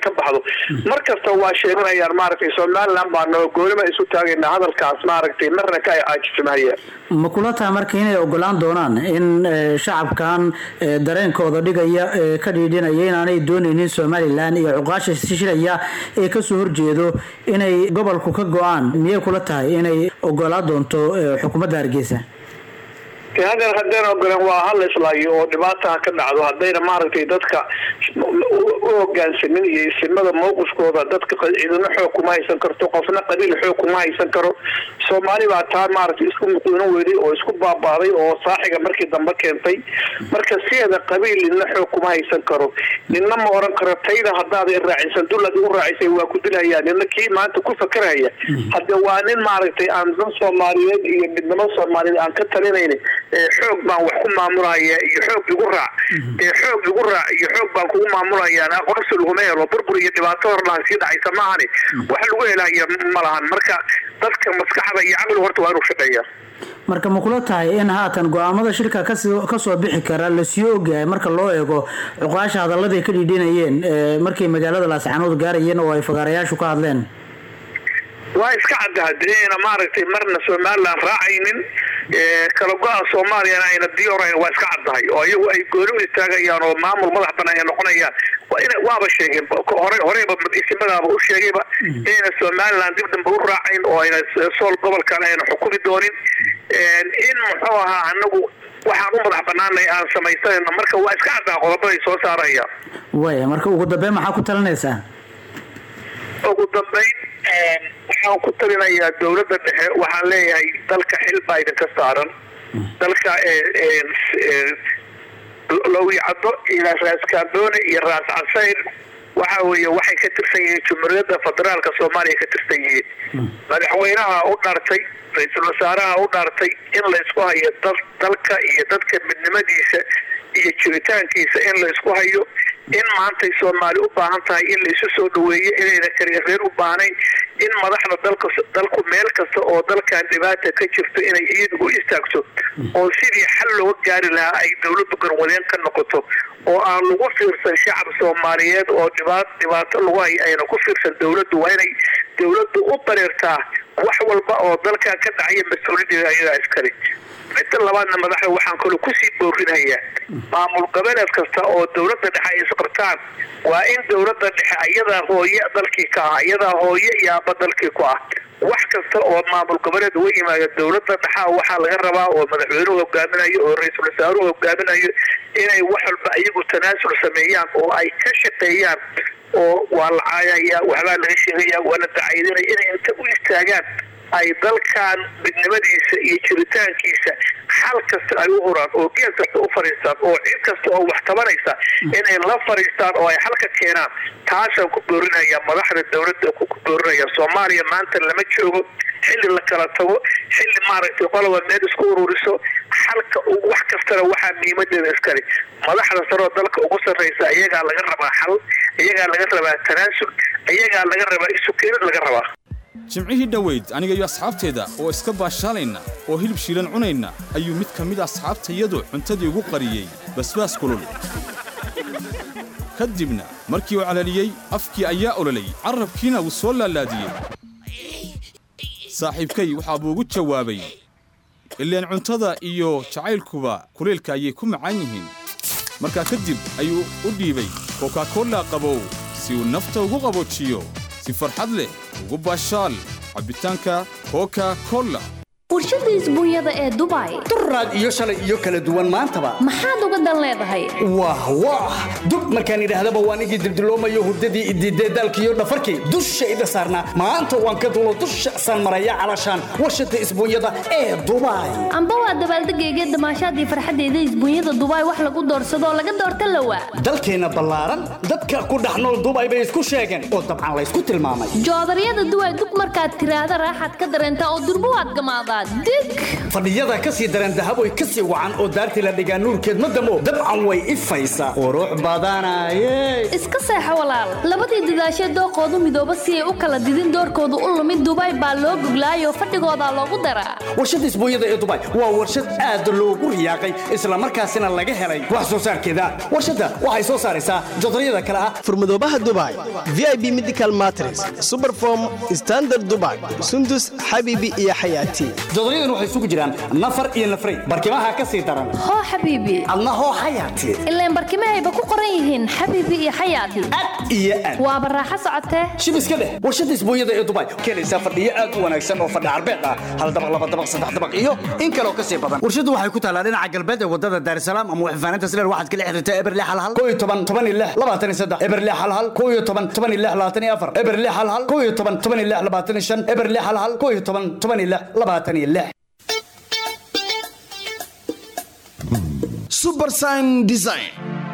ka baxdo mar kasta waa sheeganayaan maaragtay somaliland baa noo goolima isu taagaynaa hadalkaas maaragtay marna ka ay caajismahayaan ma kula tahay marka inay ogolaan doonaan in eh, shacabkan eh, dareenkooda dhigaya ee ka dhiidhinaya inaanay doonaynin somalilan iyo cuqaasha shilaya ee kasoo horjeedo inay gobolku ka go-aan miyay kula tahay inay ogolaan doonto eh, xukuumadda hargeysa de hadeer haddeen ogoleen waa hal islaayo oo dhibaata ka dhacdo haddayna maaragtay dadka u hogaansamin iyo isimada mowqifkooda dadka qa- ciidano xoog kuma haysan karto qofna qabiil xoog kuma haysan karo soomaali baa taa maaragtay isku muqiino weyday oo isku baabaaday oo saaxiga markii dambe keentay marka sideeda qabiil nina xoog kuma haysan karo nina ma oran karo tayda haddaad i raacisan dullad igu raacisay waa ku dilhayaa nina kii maanta ku fakeraya hadde waa nin maaragtay aan dan soomaaliyeed iyo midnimo soomaaliyeed aan ka talinayni ee xoog baan wax ku maamulaya iyo xoog igu raac ee xoog igu raac iyo xoog baan kugu maamulayaan aqoonsi laguma helo burbur iyo dhibaato horlaan sii dhacaysa maahani wax lagu helaya ma lahan marka dadka maskaxda iyo caqligu horta waa inuu shaqeeya marka ma kula tahay in haatan go-aamada shirka kasoo kasoo bixi kara lasii ogyahay marka loo eego cuqaasha hadalladay ka dhiidhinayeen eh, markay magaalada laascaanood gaarayeen oo ay fagaarayaashu ka hadleen waa iska cadda hadayna maaragtay marna somaliland raacaynin ee, kala go-a soomaaliyana ayna diyoorayn waa iska caddahay oo iyagu ay gooni u istaagayaan oo maamul madax banaan ay noqonayaan waa ina- waaba sheegeen hore horeyba isimadaaba u sheegayba inayna somaliland dib dambe u raacayn oo ayna sool gobolkan ayna xukumi doonin Een, in muxuu ahaa anagu waxaan u madax banaanay aan samaysanayno marka waa iska caddaa qodobaday soo saarayaan waaya marka ugu dambeyn maxaa ku talinaysaa ugu dambayn een, waxaan ku talinayaa dowladda dhexe waxaan leeyahay dalka xil baa idinka saaran dalka ee, een, ee, lowicaddo iyo raas kaamboone iyo raas casayr waxa weeye waxay ka tirsan yihiin jumhuuriyadda federaalka soomaaliya ka tirsan yihiin madaxweynaha u dhaartay ra-iisul wasaaraha u dhaartay in la isku hayo dal- dalka iyo dadka midnimadiisa iyo jiritaankiisa in la isku hayo in maantay soomaali u baahan tahay in la isu soo dhaweeyo inayna karireer u baahnayn in madaxda dalka dalku meel kasta oo dalkan dhibaata ka jirto inay iyadu u istaagto oo sidii xal looga gaari lahaa ay dowladdu garwadeen ka noqoto oo aan lagu fiirsan shacab soomaaliyeed oo dhibaat dhibaato lagu hay ayna ku fiirsan dowladdu waa inay dowladdu u dareertaa wax walba oo dalkan ka dhacaya mas-uuliyadeeda ayadaa iskale midda labaadna madaxda waxaan kaloo kusii boorinayaa maamul goboleed kasta oo dowladda dhexe ay isqabtaan waa in dowladda dhexe ayadaa hooye dalkii ka ah ayadaa hooye iyo aabba dalkii ku ah wax kasta oo maamul goboleed uga yimaada dowladda dhexa waxaa laga rabaa oo madaxweynuhu hogaaminayo oo ra-iisul wasaaruhu hogaaminayo inay wax walba iyagu tanaasul sameeyaan oo ay ka shaqeeyaan oo waa la caayaya waxbaa laga sheegaya waa la dacaydinaya inay inta u istaagaan ay dalkan midnimadiisa iyo jiritaankiisa xal kasta ay u huraan oo geel kasta u fadhiistaan oo cid kasta oo wax tabanaysa inay la fadhiistaan oo ay xalka keenaan taasaan ku boorinaya madaxda dowladda ku ku boorinaya soomaaliya maanta lama joogo xilli la kala tago xilli maaragtay qoloba meel isku ururiso xalka u- wax kastana waxaa muhiimadeeda iskale madaxda saroo dalka ugu sarreysa iyagaa laga rabaa xal iyagaa laga rabaa tanaasul iyagaa laga rabaa isu keenid laga rabaa jimcihii dhoweyd aniga iyo asxaabteeda oo iska baashaalayna oo hilib shiilan cunayna ayuu mid ka mid a asxaabtayadu cuntadii ugu qariyey basbaas kulul ka dibna markii uu calaliyey afkii ayaa ololay carrabkiina wuu soo laalaadiyey saaxiibkay waxaa buu ugu jawaabay ileen cuntada iyo jacaylkuba kulaylka ayay ku macaan yihiin markaa kadib ayuu u dhiibay kokakola qabow si uu nafta ugu qaboojiyo si farxad leh ugu baashaal cabbitaanka koka kola warshada isbuunyada ee dubai duraad iyo shalay iyo kala duwan maantaba maxaad uga dan leedahay wah wah dub markaan idhaahdaba waan igii dildiloomayo hurdadii idiidee daalkiiyo dhafarkii dushayda saarnaa maanta waan ka dulo dusha saan maraya calashaan warshada isbuunyada ee dubai amba waa dabaaldegayga damaashaadii farxaddeeda isbuunyada dubai wax lagu doorsadoo laga doorta lawa dalkeenna ballaaran dadka ku dhex nool dubai bay isku sheegeen oo dabcan laysku tilmaamay joodaryada duway dug markaad tiraahda raaxaad ka dareentaa oo durbo waad gamaadaa waa dig fadhiyada ka sii daran dahaboy ka sii wacan oo daartii la dhigaa nuurkeed ma damo dabcan way ifaysaa qurux badanaye iska seexo walaal labadii dadaashee dooqoodu midooba si ay u kala didin doorkoodu u lumid dubaay baa loo goglaayoo fadhigoodaa loogu daraa warshadda isbuunyada ee dubai waa warshad aad loogu riyaaqay islamarkaasina laga helay wax soo saarkeeda warshadda waxay soo saaraysaa jodaryada kale ah furmadoobaha dubai vip medical matres superform standard dubai sundus xabiibi iyo xayaati jodaryadan waxay isugu jiraan nafar iyo nafray barkimaha ka sii daran hoo xabiibi adna hoo xayaati ilaan barkimahayba ku qoran yihiin xabiibi iyo xayaati iyo aad waaba raaxo socotee shib iska dheh warshadda isbuunyada ee dubai keenaysaa fadhiyo aad u wanaagsan oo fadhi carbeed ah hal dabaq laba dabaq saddex dabaq iyo in kaloo ka sii badan warshaddu waxay ku taallaa dhinaca galbeed ee wadada daarisalaam ama waxfaanaynta sileer waxaad kala xiriirtaa eberle halhal koo iyo toban toban iyo lix labaatan iyo saddex eberle halhal koo iyo toban toban iyo lix labaatan iyo afar eberle halhal koo iyo toban toban iyo lix labaatan iyo shan eberle halhal koo iyo toban toban iyo lix labaatan iyo lix subersign design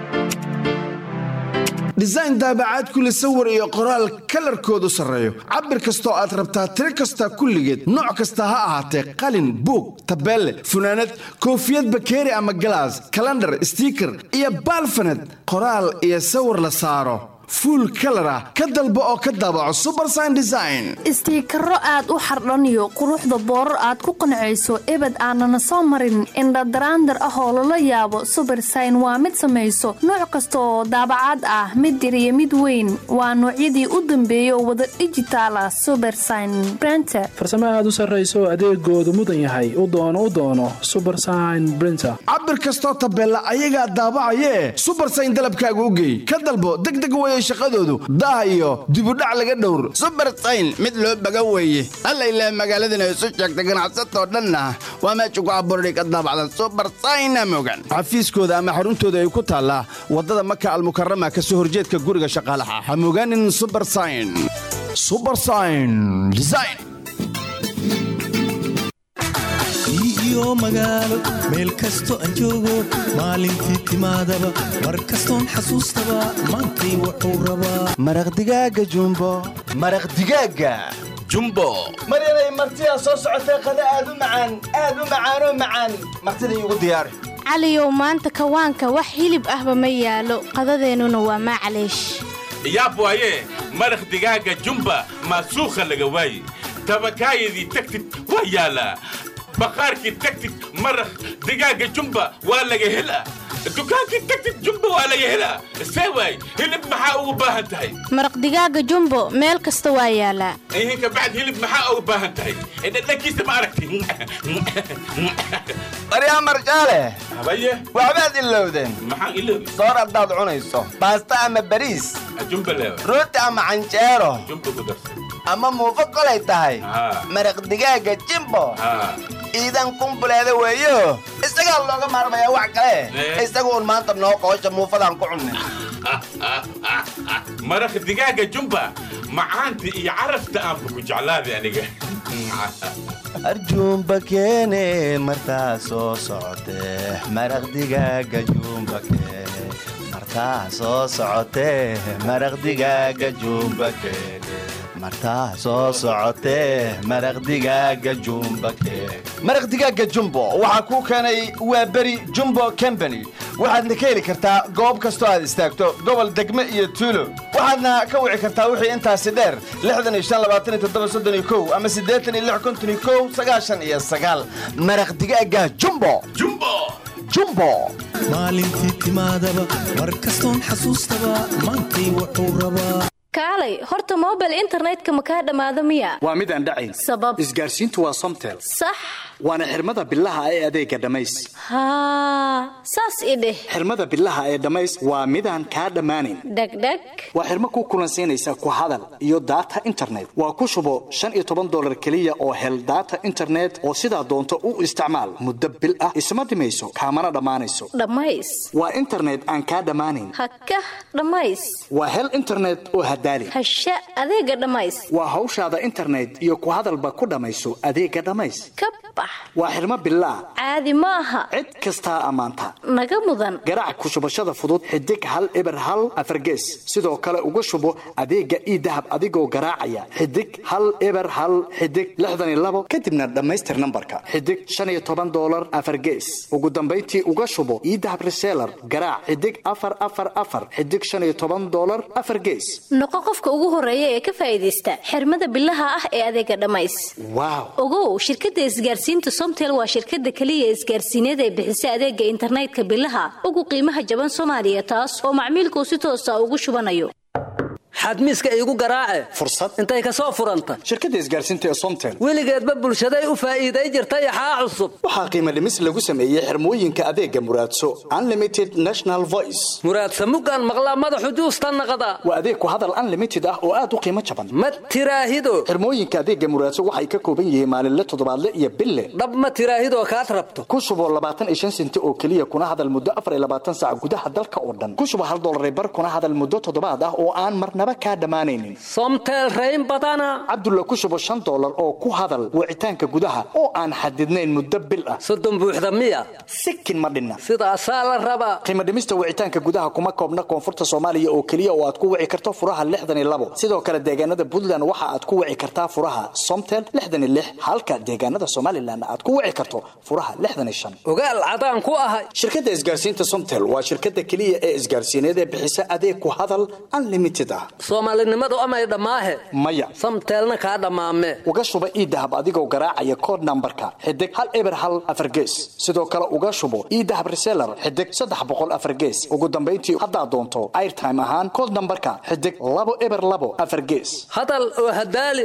design daabacaad kule sawir iyo qoraal kalarkoodu sarreeyo cabir kastoo aad rabtaa tiro kasta kulligeed nooc kasta ha ahaatee qalin buug tabeelle funaanad koofiyad bakeeri ama galaas kalandhar stiiker iyo baalfanad qoraal iyo sawir la saaro fuul kalar ah ka dalbo oo ka daabaco subersign design istiikaro aad u xardhaniyo quruxda boorar aad ku qancayso ebed aanana soo marin indhadaraandar ah oo lala yaabo subersign waa mid samayso nooc kasta oo daabacaad ah mid yar iyo mid weyn waa noocyadii u dambeeyay oo wada dhijitaal ah subersign brenter farsamo aad u sarrayso adeegoodu mudan yahay u doono u doono subersign brinter cabir kastoo tabeella ayagaa daabacayee subersign dalabkaaga u geey ka dalbo degdeg weye shaqadoodu daah iyo dibudhac laga dhowr subersayn mid loo baga weeye alla ilaah magaaladana isu sheegta ganacsatoo dhanna waa meesha ku abuurday ka daabacda subersayna mogan xafiiskooda ama xaruntooda ay ku taallaa waddada maka almukarama ka soo horjeedka guriga shaqaalaha ha mogaanin subersign subersign design iyo magaalo meel kasto aan joogo maalintii timaadaba mar kastoon xasuustaba maantay wuxuu rabaa maraq digaaga jumbo maraq digaaga jumbo maryanay martidaa soo socotee qada aad u macaan aad u macaanoo macaan martida iigu diyaari caliyow maanta kawaanka wax hilib ahba ma yaalo qadadeennuna waa maclaysh yaab waaye maraq digaaga jumba maasuukha laga waaye tabakaayadii tagtid waa yaalaa baqaarkii tagtid maraq digaaga jumba waa laga helaa dukaankii tagtid jumba waa laga helaa see waay hilib maxaa ugu baahan tahay maraq digaaga jumbo meel kasta waa yaalaa ihinka bacd hilib maxaa ugu baahan tahay dhadhankiisa ma aragti maryaa marjaale habaye waxbaad ilowdeen maxaan iloobi soor haddaad cunayso baasta ama bariis jumba leewa rooti ama canjeero jumba ku darsa ama muufo kolay tahay maraq digaaga jimbo iidan kumbuleeda weeyo isagaa looga maarmayaa wax kale isagu un maanta noo qoosha muufadaan ku cunnay maraq digaaga jumba macaanta iyo carafta aanba ku jeclaaday aniga arjuumba keene martaa soo socotee maraq digaaga juumba keene martaa soo socotee maraq digaaga juumba keene martaa soo socotee maraq digaaga jumba keene maraq digaaga jumbo waxaa kuu keenay waa beri jumbo combany waxaadna ka heli kartaa goob kastoo aad istaagto gobol degme iyo tuulo waxaadna ka wici kartaa wixii intaasi dheer ama iyo maraq digaaga jumbo jumbo maalintii timaadaba mar kastoon xasuustaba maantay wuxuu rabaa kaalay horta mobile internetka ma kaa dhammaado miya waa mid aan dhacayn sabab isgaarsiintu waa somtel sax waana xirmada bilaha ee adeega dhammays haa saas i dheh xirmada bilaha ee dhammays waa midaan kaa dhammaanayn dhegdheg waa xirmo ku kulansiinaysa ku hadal iyo daata internet waa ku shubo shan iyo toban dolar keliya oo hel daata internet oo sidaa doonto u isticmaal muddo bil ah isma dhimayso kaamana dhammaanayso dhammays waa internet aan kaa dhammaanayn hakah dhammays waa hel internet oo hadaali hasha adeega dhammays waa hawshaada internet iyo ku hadalba ku dhammayso adeega dhammays bax waa xirmo billaah caadi ma aha cid kastaa ammaanta naga mudan garaac ku shubashada fudud xidig hal eber hal afargees sidoo kale uga shubo adeega ii dahab adigoo garaacaya xidig hal eber hal xidig lixdan iyo labo kadibna dhammaystir nambarka xidig shan iyo toban doolar afargees ugu dambayntii uga shubo ii dahab reseller garaac xidig afar afar afar xidig shan iyo toban doolar afar gees noqo qofka ugu horeeya ee ka faa'iidaysta xirmada billaha ah ee adeega dhammays waaw ogow shirkadda isgaarsiinta somtel waa shirkadda keliya isgaarsiineed ee bixisa adeega internetka billaha ugu qiimaha jaban soomaaliya taas oo macmiilkuu si toosa ugu shubanayo xadmiiska iigu garaace fursad intay ka soo furanta shirkadda isgaarsiinta ee somtel weligeedba bulshaday u faa'iiday jirta yaxaa cusub waxaa qiimo dhimis lagu sameeyey xirmooyinka adeega muraadso unlimited national voice muraadsa mugaan maqlaa madaxu juusta naqda waa adeeg ku hadal unlimited ah oo aad u qiimo jaban ma tiraahido xirmooyinka adeega muraadso waxay ka kooban yihiin maalinle toddobaadle iyo bille dhab ma tiraahidoo kaad rabto ku shubo labaatan iyo shan senti oo keliya kuna hadal muddo afar iyo labaatan saac gudaha dalka oo dhan ku shubo hal dollar bar kuna hadal muddo toddobaad ah oo aan marnaba kaa dhammaanaynin somtel rayn badana cabdulla ku shubo shan dollar oo ku hadal wicitaanka gudaha oo aan xadidnayn muddo bil ah soddon buuxda miya sikin ma dhinna sidaasaa la rabaa qiimo dhimista wicitaanka gudaha kuma koobna koonfurta soomaaliya oo keliya oo aad ku wici karto furaha lixdan iyo labo sidoo kale deegaanada puntland waxa aad ku wici kartaa furaha somtel lixdan iyo lix halka deegaanada somalilan aad ku wici karto furaha lixdan iyo shan ogaal cadaan ku ahay shirkadda isgaarsiinta somtel waa shirkadda keliya ee isgaarsiineed ee bixisa adeeg ku hadal unlimited ah soomaalinimadu amay dhammaahe maya samteelna kaa dhammaame uga shuba ii dahab adigoo garaacaya kood nambarka xidig hal eber hal afar gees sidoo kale uga shubo ii dahab reseller xidig saddex boqol afar gees ugu dambayntii haddaad doonto airtime ahaan kood nambarka xidig labo eber labo afar gees hadal oo hadaali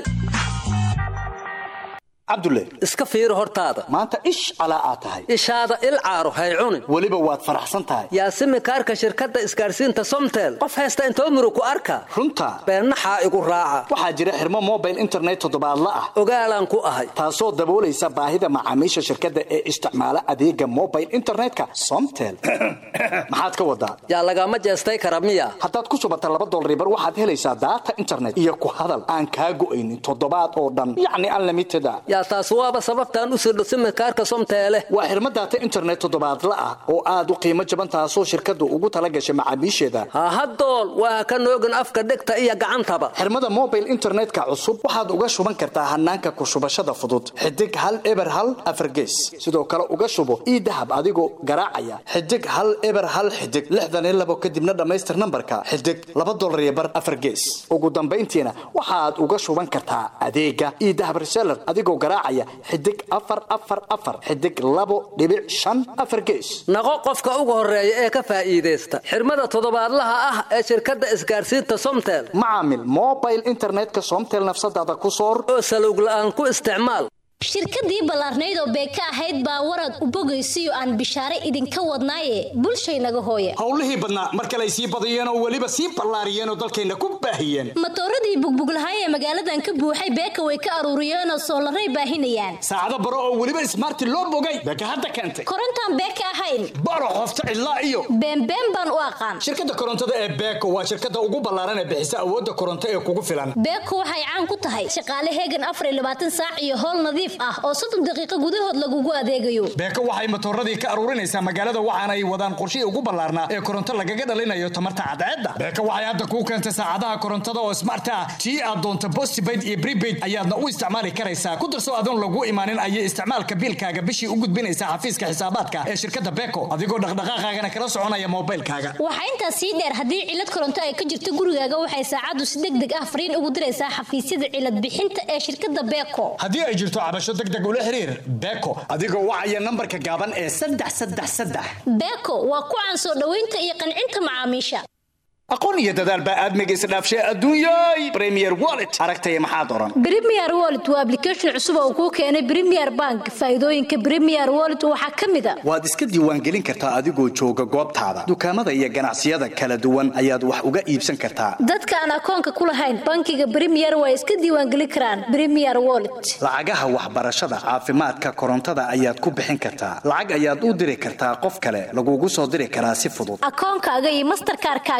cabdulle iska fiiri hortaada maanta ish calaa aad tahay ishaada il caaro hay cunin weliba waad faraxsan tahay yaasimi kaarka shirkadda isgaarsiinta somtel qof haysta intoo muru ku arka runta beennaxaa igu raaca waxaa jira xirmo mobile internet toddobaadla ah ogaalaan ku ahay taasoo daboolaysa baahida macaamiisha shirkadda ee isticmaala adeega mobile internetka somtel maxaad ka wadaa yaa lagama jeestay kara miya haddaad ku shubata laba dolaribar waxaad helaysaa daata internet iyo ku hadal aan kaa go'aynin toddobaad oo dhan yacni unlimited a yaa taas waaba sababtaan u sirdho simikaarka somteele waa xirmo daata internet toddobaadla ah oo aad u qiimo jaban taasoo shirkaddu ugu tala gashay macaamiisheeda hahadool waa ka noogin afka dhegta iyo gacantaba xirmada mobile internetka cusub waxaad uga shuban kartaa hanaanka ku shubashada fudud xidig hal eber hal afar gees sidoo kale uga shubo ii dahab adigoo garaacaya xidig hal eber hal xidig lixdan iyo labo kadibna dhammaystir nambarka xidig laba dolar iyo bar afar gees ugu dambayntiina waxaad uga shuban kartaa adeega ii dahab reseller adigoo garaacaya xidig afar afar afar xidig labo dhibic shan afar gees naqo qofka ugu horeeya ee ka faa'iidaysta xirmada toddobaadlaha ah ee shirkadda isgaarsiinta somtel macaamil mobile internetka somtel nafsadaada ku soor oo salowg la'aan ku isticmaal shirkadii ballaarnayd oo beeka ahayd baa warad u bogaysiyo aan bishaare idinka wadnaaye bulshaynaga hooye howlihii badnaa mar kale ay sii badiyeen oo weliba sii ballaariyeen oo dalkayna ku baahiyeen matooradii bugbuglahay ee magaaladan ka buuxay beeka way ka aruuriyeenoo soolaray baahinayaan saacado baro oo weliba ismaarti loo bogay beeka hadda keentay korontaan beeka ahayn baro qofta cidlaa iyo beenbeen baan u aqaan shirkadda korontada ee beeko waa shirkadda ugu ballaaran ee bixisa awoodda koronto ee kugu filan beeko waxay caan ku tahay shaqaale heegan afar iyo labaatan saac iyo howl nadiif ah oo soddon daqiiqo gudahood lagugu adeegayo beeko waxay matooradii ka aruurinaysaa magaalada waxaana ay wadaan qorshihii ugu ballaarnaa ee koronto lagaga dhalinayo tamarta cadceedda beeko waxay hadda kuu keentay saacadaha korontada oo smart ah tii aad doonto postpaid iyo prepaid ayaadna u isticmaali karaysaa ku darso adoon lagu imaanin ayay isticmaalka biilkaaga bishii u gudbinaysaa xafiiska xisaabaadka ee shirkadda beeko adigoo dhaqdhaqaaqaagana kala soconaya moobilkaaga waxaa intaas sii dheer haddii cilad koronto ay ka jirto gurigaaga waxay saacaddu si deg deg ah fariin ugu diraysaa xafiisyada cilad bixinta ee shirkadda beeko haddii ay jirto cabasho deg deg ula xiriir beeko adigoo wacaya nambarka gaaban ee saddex saddex saddex beeko waa ku caan soo dhoweynta iyo qancinta macaamiisha aqoon iyo dadaal baa aadmiga isdhaafshay adduunyay premier wallet aragtaya maxaad oran premier wallet waa application cusub oo kuu keenay premier bank faa'iidooyinka premier wallet waxaa ka mid a waad iska diiwaangelin kartaa adigoo jooga goobtaada dukaamada iyo ganacsiyada kala duwan ayaad wax uga iibsan kartaa dadka aan akoonka ku lahayn bankiga premier waa iska diiwaangelin karaan premier wallet lacagaha waxbarashada caafimaadka korontada ayaad ku bixin kartaa lacag ayaad u diri kartaa qof kale lagugu soo diri karaa si fudud akoonkaaga iyo masterkaarkaaga premier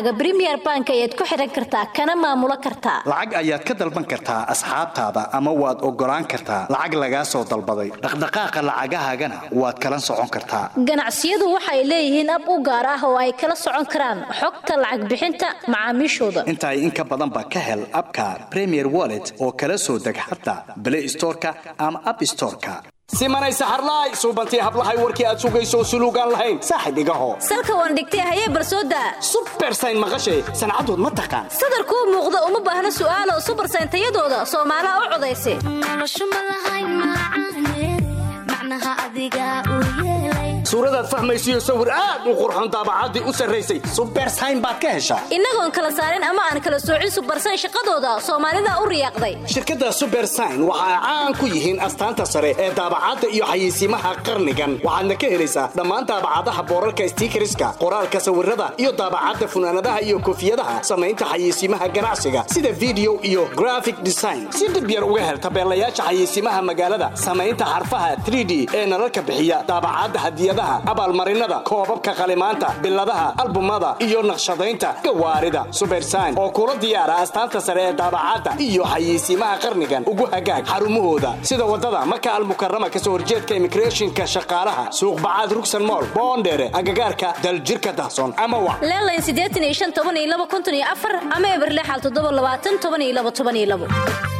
premier bank ayaad ku xiran kartaa kana maamulo kartaa lacag ayaad ka dalban kartaa asxaabtaada ama waad ogolaan kartaa lacag lagaa soo dalbaday dhaqdhaqaaqa lacagahaagana waad kala socon kartaa ganacsiyadu waxay leeyihiin ab u gaar ah oo ay kala socon karaan xogta lacag bixinta macaamiishooda intaay in ka badanba ka hel abka premier wallet oo kala soo deg xataa play storeka ama app storeka simanay saxarlaay suubantii hablahay warkii aad sugayso suluugaan lahayn saaxib igaho salka waan dhigtay hayee barsooda subersayn maqashay sancadood ma taqaan sadarkuu muuqda uma baahna su'aalo subersayn tayadooda soomaalaha u codaysa suuradaad fahmaysiyo sawir aad u qurxon daabacaddii u sarraysay subersayn baad ka heshaa innagoon kala saarin ama aan kala soocin subersayn shaqadooda soomaalida u riyaaqday shirkadda subersayn waxa ay caan ku yihiin astaanta sare ee daabacadda iyo xayeysiimaha qarnigan waxaadna ka helaysaa dhammaan daabacadaha boorarka stiikariska qoraalka sawirada iyo daabacadda funaanadaha iyo koofiyadaha samaynta xayeysiimaha ganacsiga sida video iyo graphic design si dhib yar uga hel tabeelayaasha xayeysiimaha magaalada samaynta xarfaha 3d ee nalalka bixiya daabacadda hadiyadaha abaalmarinada koobabka qalimaanta biladaha albumada iyo naqshadaynta gawaarida subersayn oo kula diyaara astaanta sare ee daabacadda iyo xayeysiimaha qarnigan ugu hagaag xarumahooda sida wadada maka almukarama kasoo horjeedka immigrationka shaqaalaha suuqbacaad rugsan mool boondheere agagaarka daljirka dahson ama wac leelayn siddeetan iyo shan toban iyo laba konton iyo afar ama eberlexal toddoba labaatan toban iyo laba toban iyo labo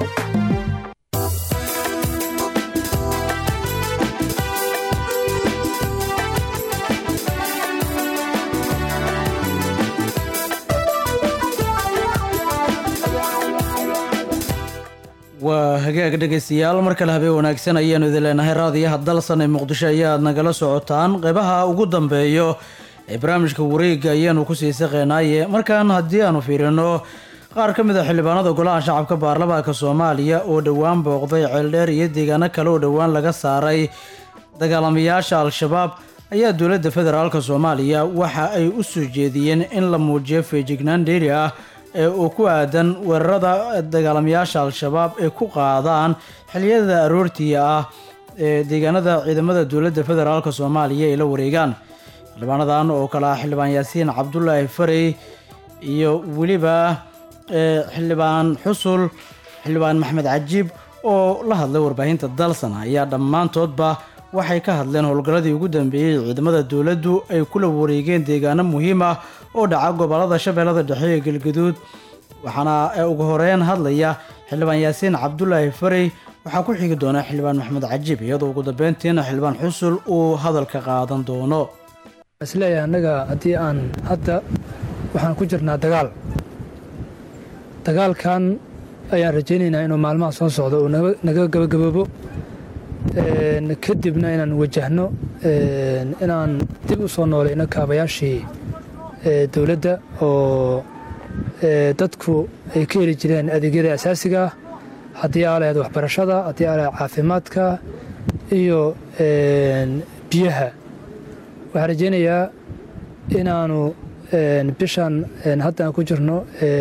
waa hagaag dhegaystayaal mar kale habeen wanaagsan ayaanu idin leenahay raadiyaha dalsan ee muqdisho ayaad nagala socotaan qeybaha ugu dambeeyo ee barnaamijka wareega ayaanu kusii saqeynaaye markaan haddii aanu fiirino qaar ka mid a xildhibaanada golaha shacabka baarlamaanka soomaaliya oo dhowaan booqday ceeldheer iyo deegaano kale oo dhowaan laga saaray dagaalamayaasha al-shabaab ayaa dowladda federaalk soomaaliya waxa ay u soo jeediyeen in la muujiyo feejignaan dheeri ah ee uu ku aadan weerarada dagaalamayaasha al-shabaab ay ku qaadaan xiliyada aroortiya ah ee deegaanada ciidamada dowladda federaalk soomaaliya ay la wareegaan xildhibaanadan oo kale ah xildhibaan yaasiin cabdulaahi farey iyo weliba xildhibaan xusul xildhibaan maxmed cajiib oo la hadlay warbaahinta dalsan ayaa dhammaantoodba waxay ka hadleen howlgalladii ugu dambeeyey ciidamada dowladdu ay kula wareegeen deegaano muhiim ah oo dhaca gobolada shabeellada dhexe ee galgaduud waxaana ugu horeyn hadlaya xildhibaan yaasiin cabdulaahi farey waxaa ku xigi doona xildhibaan maxmed cajiib iyadoo ugu dambeyntiina xildhibaan xusul uu hadalka qaadan doono isleeyahay annaga haddii aan hadda waxaan ku jirnaa dagaal dagaalkan ayaan rajaynaynaa inuu maalmaha soo socdo uu naga gabagaboobo kadibna inaan wajahno inaan dib u soo noolayno kaabayaashii dowladda oo dadku ay ka heli jireen adeegyada asaasiga ah haddii aa lahayd waxbarashada haddii aa lahayd caafimaadka iyo biyaha waxaan rajaynayaa inaanu bishan hadda aan ku jirno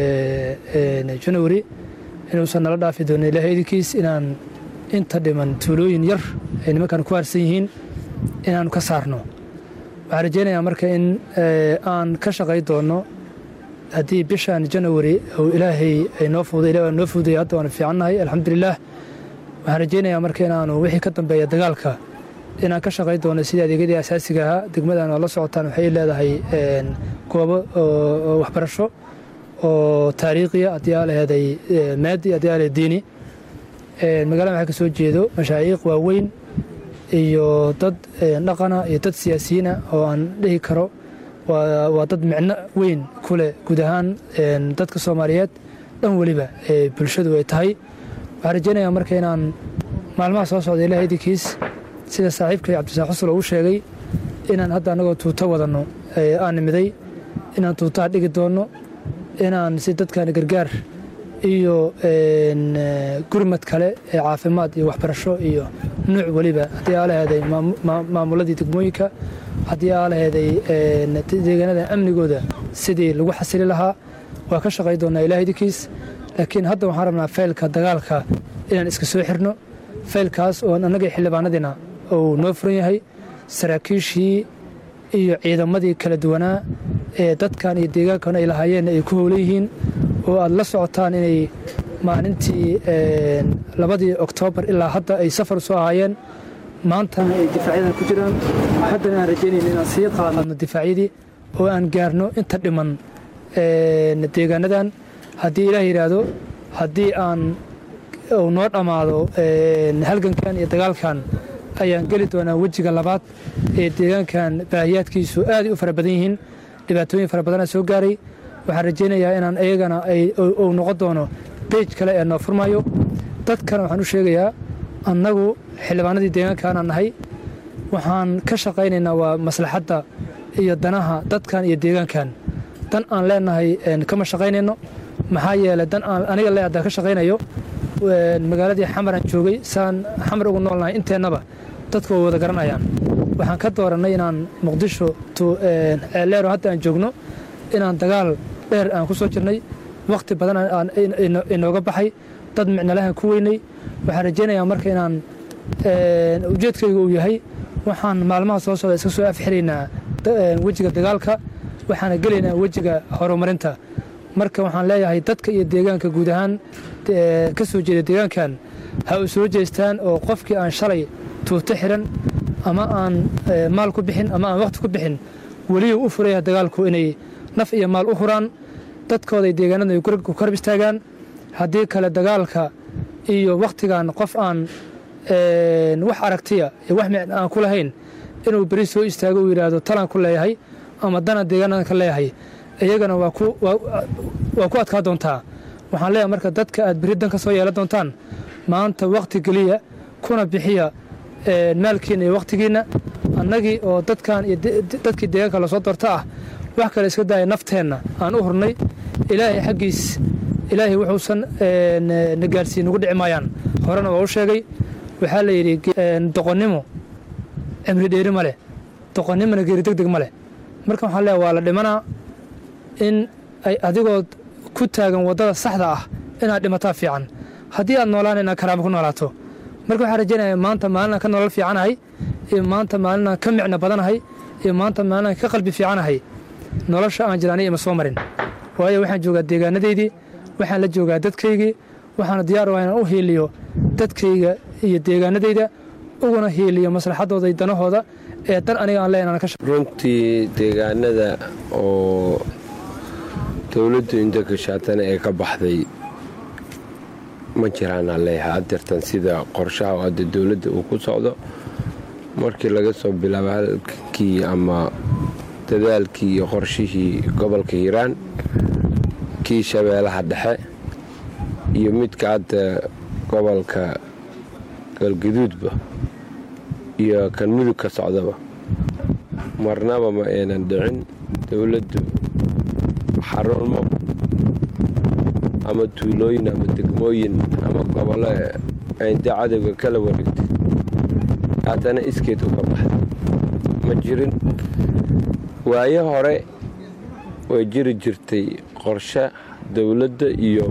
janawari inuusan nala dhaafi doonin ilahay idinkiis inaan inta dhiman tuulooyin yar ay nimankan ku harsan yihiin inaanu ka saarno waxaan rajaynayaa marka in aan ka shaqay doonno haddii bishan janawari uu ilaahay ay noo fuuday ilaah noo fuudaya hadda waanu fiicannahay alxamdulilaah waxaan rajaynayaa marka inaanu wixii ka dambeeya dagaalka inaan ka shaqay doono sidii adeegyadii asaasiga ahaa degmadan oo la socotaan waxay leedahay goobo waxbarasho oo taariikhiya haddii aa laheeday maadi haddii aa laheed diini magaalada waxaa ka soo jeedo mashaayiiq waaweyn iyo dad dhaqana iyo dad siyaasiyiina oo aan dhihi karo waa dad micno weyn ku leh guud ahaan dadka soomaaliyeed dhan weliba ee bulshadu ay tahay waxaan rajaynayaa marka inaan maalmaha soo socda ilaah idinkiis sida saaxiibkay cabdisaaq xusul uu sheegay inaan hadda annagoo tuuto wadanno aan nimiday inaan tuutaha dhigi doonno inaan si dadkan gargaar iyo gurmad kale ee caafimaad iyo waxbarasho iyo nuuc weliba haddii aa laheeday maamuladii degmooyinka haddii aa laheeday deegaanada amnigooda sidii lagu xasili lahaa waa ka shaqay doonaa ilaah idinkiis laakiin hadda waxaan rabnaa faylka dagaalka inaan iska soo xirno faylkaas oo annagii xildhibaanadiina uu noo furan yahay saraakiishii iyo ciidamadii kala duwanaa ee dadkan iyo deegaankan ay lahaayeen ay ku howlan yihiin oo aad la socotaan inay maalintii labadii oktoobar ilaa hadda ay safar soo ahaayeen maantana ay difaacyada ku jiraan haddana aan rajaynayna inaan sii qaadno difaacyadii oo aan gaarno inta dhiman deegaanadan haddii ilaah yidhaahdo haddii aan uu noo dhammaado halgankan iyo dagaalkan ayaan geli doonaa wejiga labaad ee deegaankan baahiyaadkiisu aaday u fara badan yihiin dhibaatooyin fara badana soo gaaray waxaan rajaynayaa inaan iyagana uu noqon doono beej kale ee noo furmayo dadkana waxaan u sheegayaa annagu xildhibaanadii deegaankaanaan nahay waxaan ka shaqaynaynaa waa maslaxadda iyo danaha dadkan iyo deegaankan dan aan leenahay kama shaqaynayno maxaa yeelay dan aan aniga le haddaan ka shaqaynayo magaaladii xamaraan joogay saan xamar ugu noolnahay inteennaba dadku way wada garanayaan waxaan ka doorannay inaan muqdisho ceeleero hadda aan joogno inaan dagaal dheer aan ku soo jirnay wakhti badan inooga baxay dad micnalahan ku weynay waxaan rajaynayaa marka inaan ujeedkayga uu yahay waxaan maalmaha soo socda iska soo afxiraynaa wejiga dagaalka waxaana gelaynaa wejiga horumarinta marka waxaan leeyahay dadka iyo deegaanka guud ahaan ka soo jeeda deegaankan ha u soo jeestaan oo qofkii aan shalay tuuto xiran ama aan maal ku bixin ama aan wakhti ku bixin weliyu u furaya dagaalku inay naf iyo maal u huraan dadkooday deegaanada ay ku karab istaagaan haddii kale dagaalka iyo wakhtigan qof aan wax aragtiya iyo wax micn aan ku lahayn inuu beri soo istaago uu yidhaahdo talaan ku leeyahay ama dana deegaanadan ka leeyahay iyagana waa ku adkaa doontaa waxaan leeyahay marka dadka aad beri dan ka soo yeelan doontaan maanta wakhti geliya kuna bixiya maalkiinna iyo wakhtigiinna annagii oo dadkan iyo dadkii deegaanka lasoo doorta ah wax kale iska daaya nafteenna aan u hurnay ilaahay xaggiis ilaahay wuxuusan na gaarsiin ugu dhici maayaan horena waa u sheegay waxaa la yidhi doqonnimo cimri dheeri ma leh doqonnimona geeri deg deg ma leh marka waxaan leeyahay waa la dhimanaa in ay adigood ku taagan waddada saxda ah inaad dhimataa fiican haddii aad noolaan inaad karaamo ku noolaato marka waxaan rajaynaya maanta maalinaan ka nolol fiicanahay iyo maanta maalinaan ka micno badanahay iyo maanta maalinaan ka qalbi fiicanahay nolosha aan jiraanay ima soo marin waayo waxaan joogaa deegaanadeydii waxaan la joogaa dadkaygii waxaana diyaar u ah inaan u hiiliyo dadkayga iyo deegaanadayda uguna hiiliyo maslaxadooda iyo danahooda ee dan aniga aan leenaan ka runtii deegaanada oo dowladdu inta gashaatana ee ka baxday ma jiraanaan leeyahay adeertan sida qorshaha oo hadda dowladda uu ku socdo markii laga soo bilaabo halkii ama dadaalkii iyo qorshihii gobolka hiiraan kii shabeelaha dhexe iyo midka hadda gobolka galgaduudba iyo kan mudug ka socdaba marnaba ma aynan dhicin dowladdu xarumo ama tuulooyin ama degmooyin ama gobollo aynta cadowga kala wareegtay haddana iskeed uga baxday ma jirin waayo hore way jiri jirtay qorshe dowladda iyo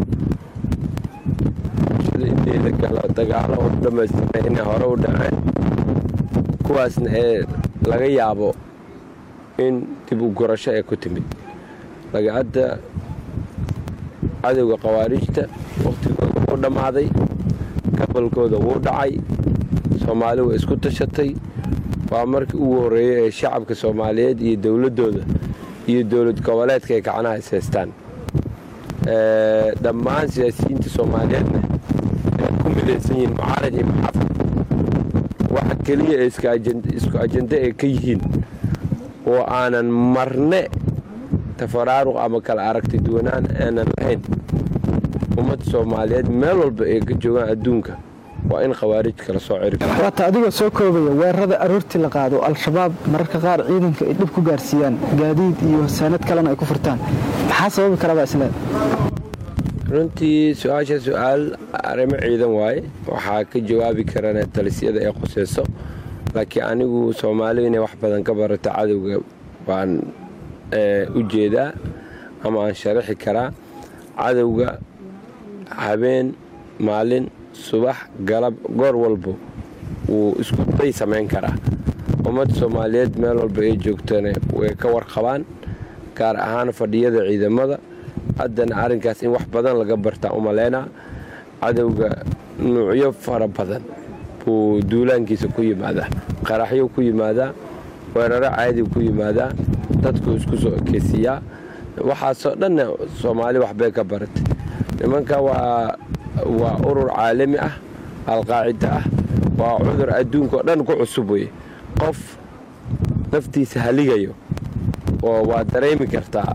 inteeda galo dagaalo u dhammaystira inay hore u dhaceen kuwaasna ee laga yaabo in dib u gurasho ee ku timid lagacadda cadowga khawaariijta wakhtigooda wuu dhammaaday gobolkooda wuu dhacay soomaali way isku tashatay waa markii ugu horreeyey ee shacabka soomaaliyeed iyo dowladdooda iyo dowlad goboleedka ay gacnaha is haystaan dhammaan siyaasiyiinta soomaaliyeedna ay ku midaysan yihiin mucaarad iyo maxaafad waxa keliya ee isku ajende ay ka yihiin oo aanan marne tafaraaruq ama kala aragti duwanaan aanan lahayn ummadda soomaaliyeed meel walba ay ka joogaan adduunka waa in khawaarij kala soo ciri waata adigoo soo koobaya weerarada aroortii la qaado al-shabaab mararka qaar ciidanka ay dhib ku gaarsiiyaan gaadiid iyo saanad kalena ay ku furtaan maxaa sababi karabaa isleed runtii su-aasha su-aal arrimo ciidan waaye waxaa ka jawaabi karana talisyada ee quseyso laakiin anigu soomaalidu inay wax badan ka barato cadowga baan u jeedaa ama aan sharaxi karaa cadowga habeen maalin subax galab goor walba wuu isku day samayn karaa ummadda soomaaliyeed meel walba ay joogtana way ka warqabaan gaar ahaan fadhiyada ciidamada haddana arrinkaas in wax badan laga bartaa u malaynaa cadowga nuucyo fara badan buu duulaankiisa ku yimaadaa qaraxyo ku yimaadaa weeraro caadi ku yimaadaa dadku isku soo ekeysiiyaa waxaasoo dhanna soomaali waxbay ka baratay nimanka waa waa urur caalami ah alqaacida ah waa cudur adduunkaoo dhan ku cusub weye qof naftiisa haligayo oo waa dareemi kartaa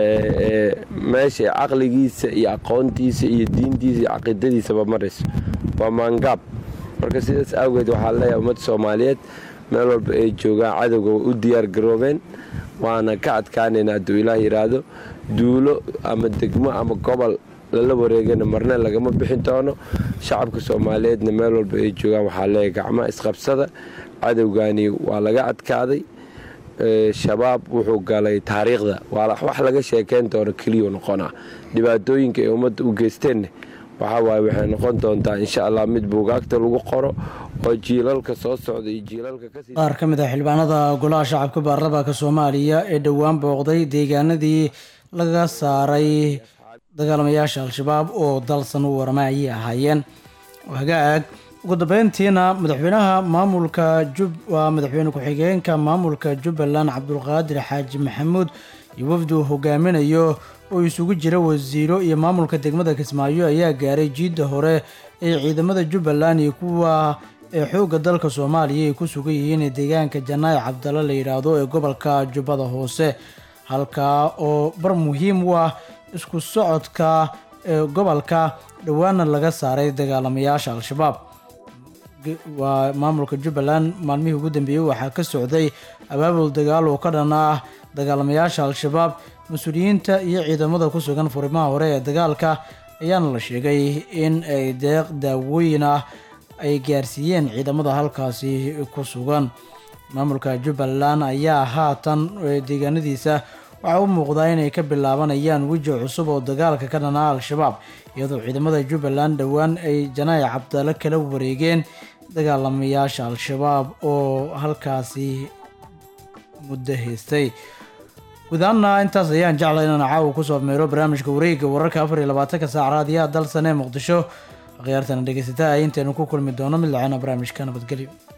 meesha caqligiisa iyo aqoontiisa iyo diintiisa iyo caqiidadiisaba marayso waa maangaab marka sidaas awgeed waxaa leeyahay ummadda soomaaliyeed meel walba ay joogaan cadowga way u diyaar garoobeen waana ka adkaanaynaa hadduu ilaah yidhaahdo duulo ama degmo ama gobol lala wareegana marna lagama bixin doono shacabka soomaaliyeedna meel walba ay joogaan waxaa leeyahay gacmaha isqabsada cadowgani waa laga adkaaday shabaab wuxuu galay taariikhda waa wax laga sheekeyn doono keliyu noqonaa dhibaatooyinka ay ummadda u geysteenna waxaa waaye waxay noqon doontaa insha allah mid buugaagta lagu qoro oo jiilalka soo socda iyo jiilalka kasii qaar ka mid ah xildhibaanada golaha shacabka baarlamaanka soomaaliya ee dhowaan booqday deegaanadii laga saaray dagaalamayaasha al-shabaab oo dalsan u warama ayay ahaayeen hagaag ugu dambeyntiina madaxweynaha maamulka jub waa madaxweyne ku-xigeenka maamulka jubbaland cabdulqaadir xaaji maxamuud iyo wafdi uu hogaaminayo oo isugu jira wasiiro iyo maamulka degmada kismaayo ayaa gaaray jiidda hore ee ciidamada jubbaland iyo kuwa ee xoogga dalka soomaaliya ay ku sugan yihiin deegaanka janaayi cabdalla la yidhaahdo ee gobolka jubbada hoose halkaa oo bar muhiim u ah isku socodka ee gobolka dhowaana laga saaray dagaalamayaasha al-shabaab waa maamulka jubbaland maalmihii ugu dambeeyey waxaa ka socday abaabul dagaal oo ka dhan ah dagaalamayaasha al-shabaab mas-uuliyiinta iyo ciidamada ku sugan furimaha hore ee dagaalka ayaana la sheegay in ay deeq daawooyin ah ay gaarsiiyeen ciidamada halkaasi ku sugan maamulka jubbaland ayaa haatan deegaanadiisa waxaa u muuqdaa inay ka bilaabanayaan weji cusub oo dagaalka ka dhanaa al-shabaab iyadoo ciidamada jubbaland dhowaan ay janaayi cabdale kala wareegeen dagaalamayaasha al-shabaab oo halkaasi muddo haystay gudahaana intaas ayaan jeclay inaan caawa kusoo meero barnaamijka wareegga wararka afar iyo labaatanka saac raadiyaha dalsan ee muqdisho akhyaartana dhegeysataa intaynu ku kulmi doono mid lacana barnaamijka nabadgelyo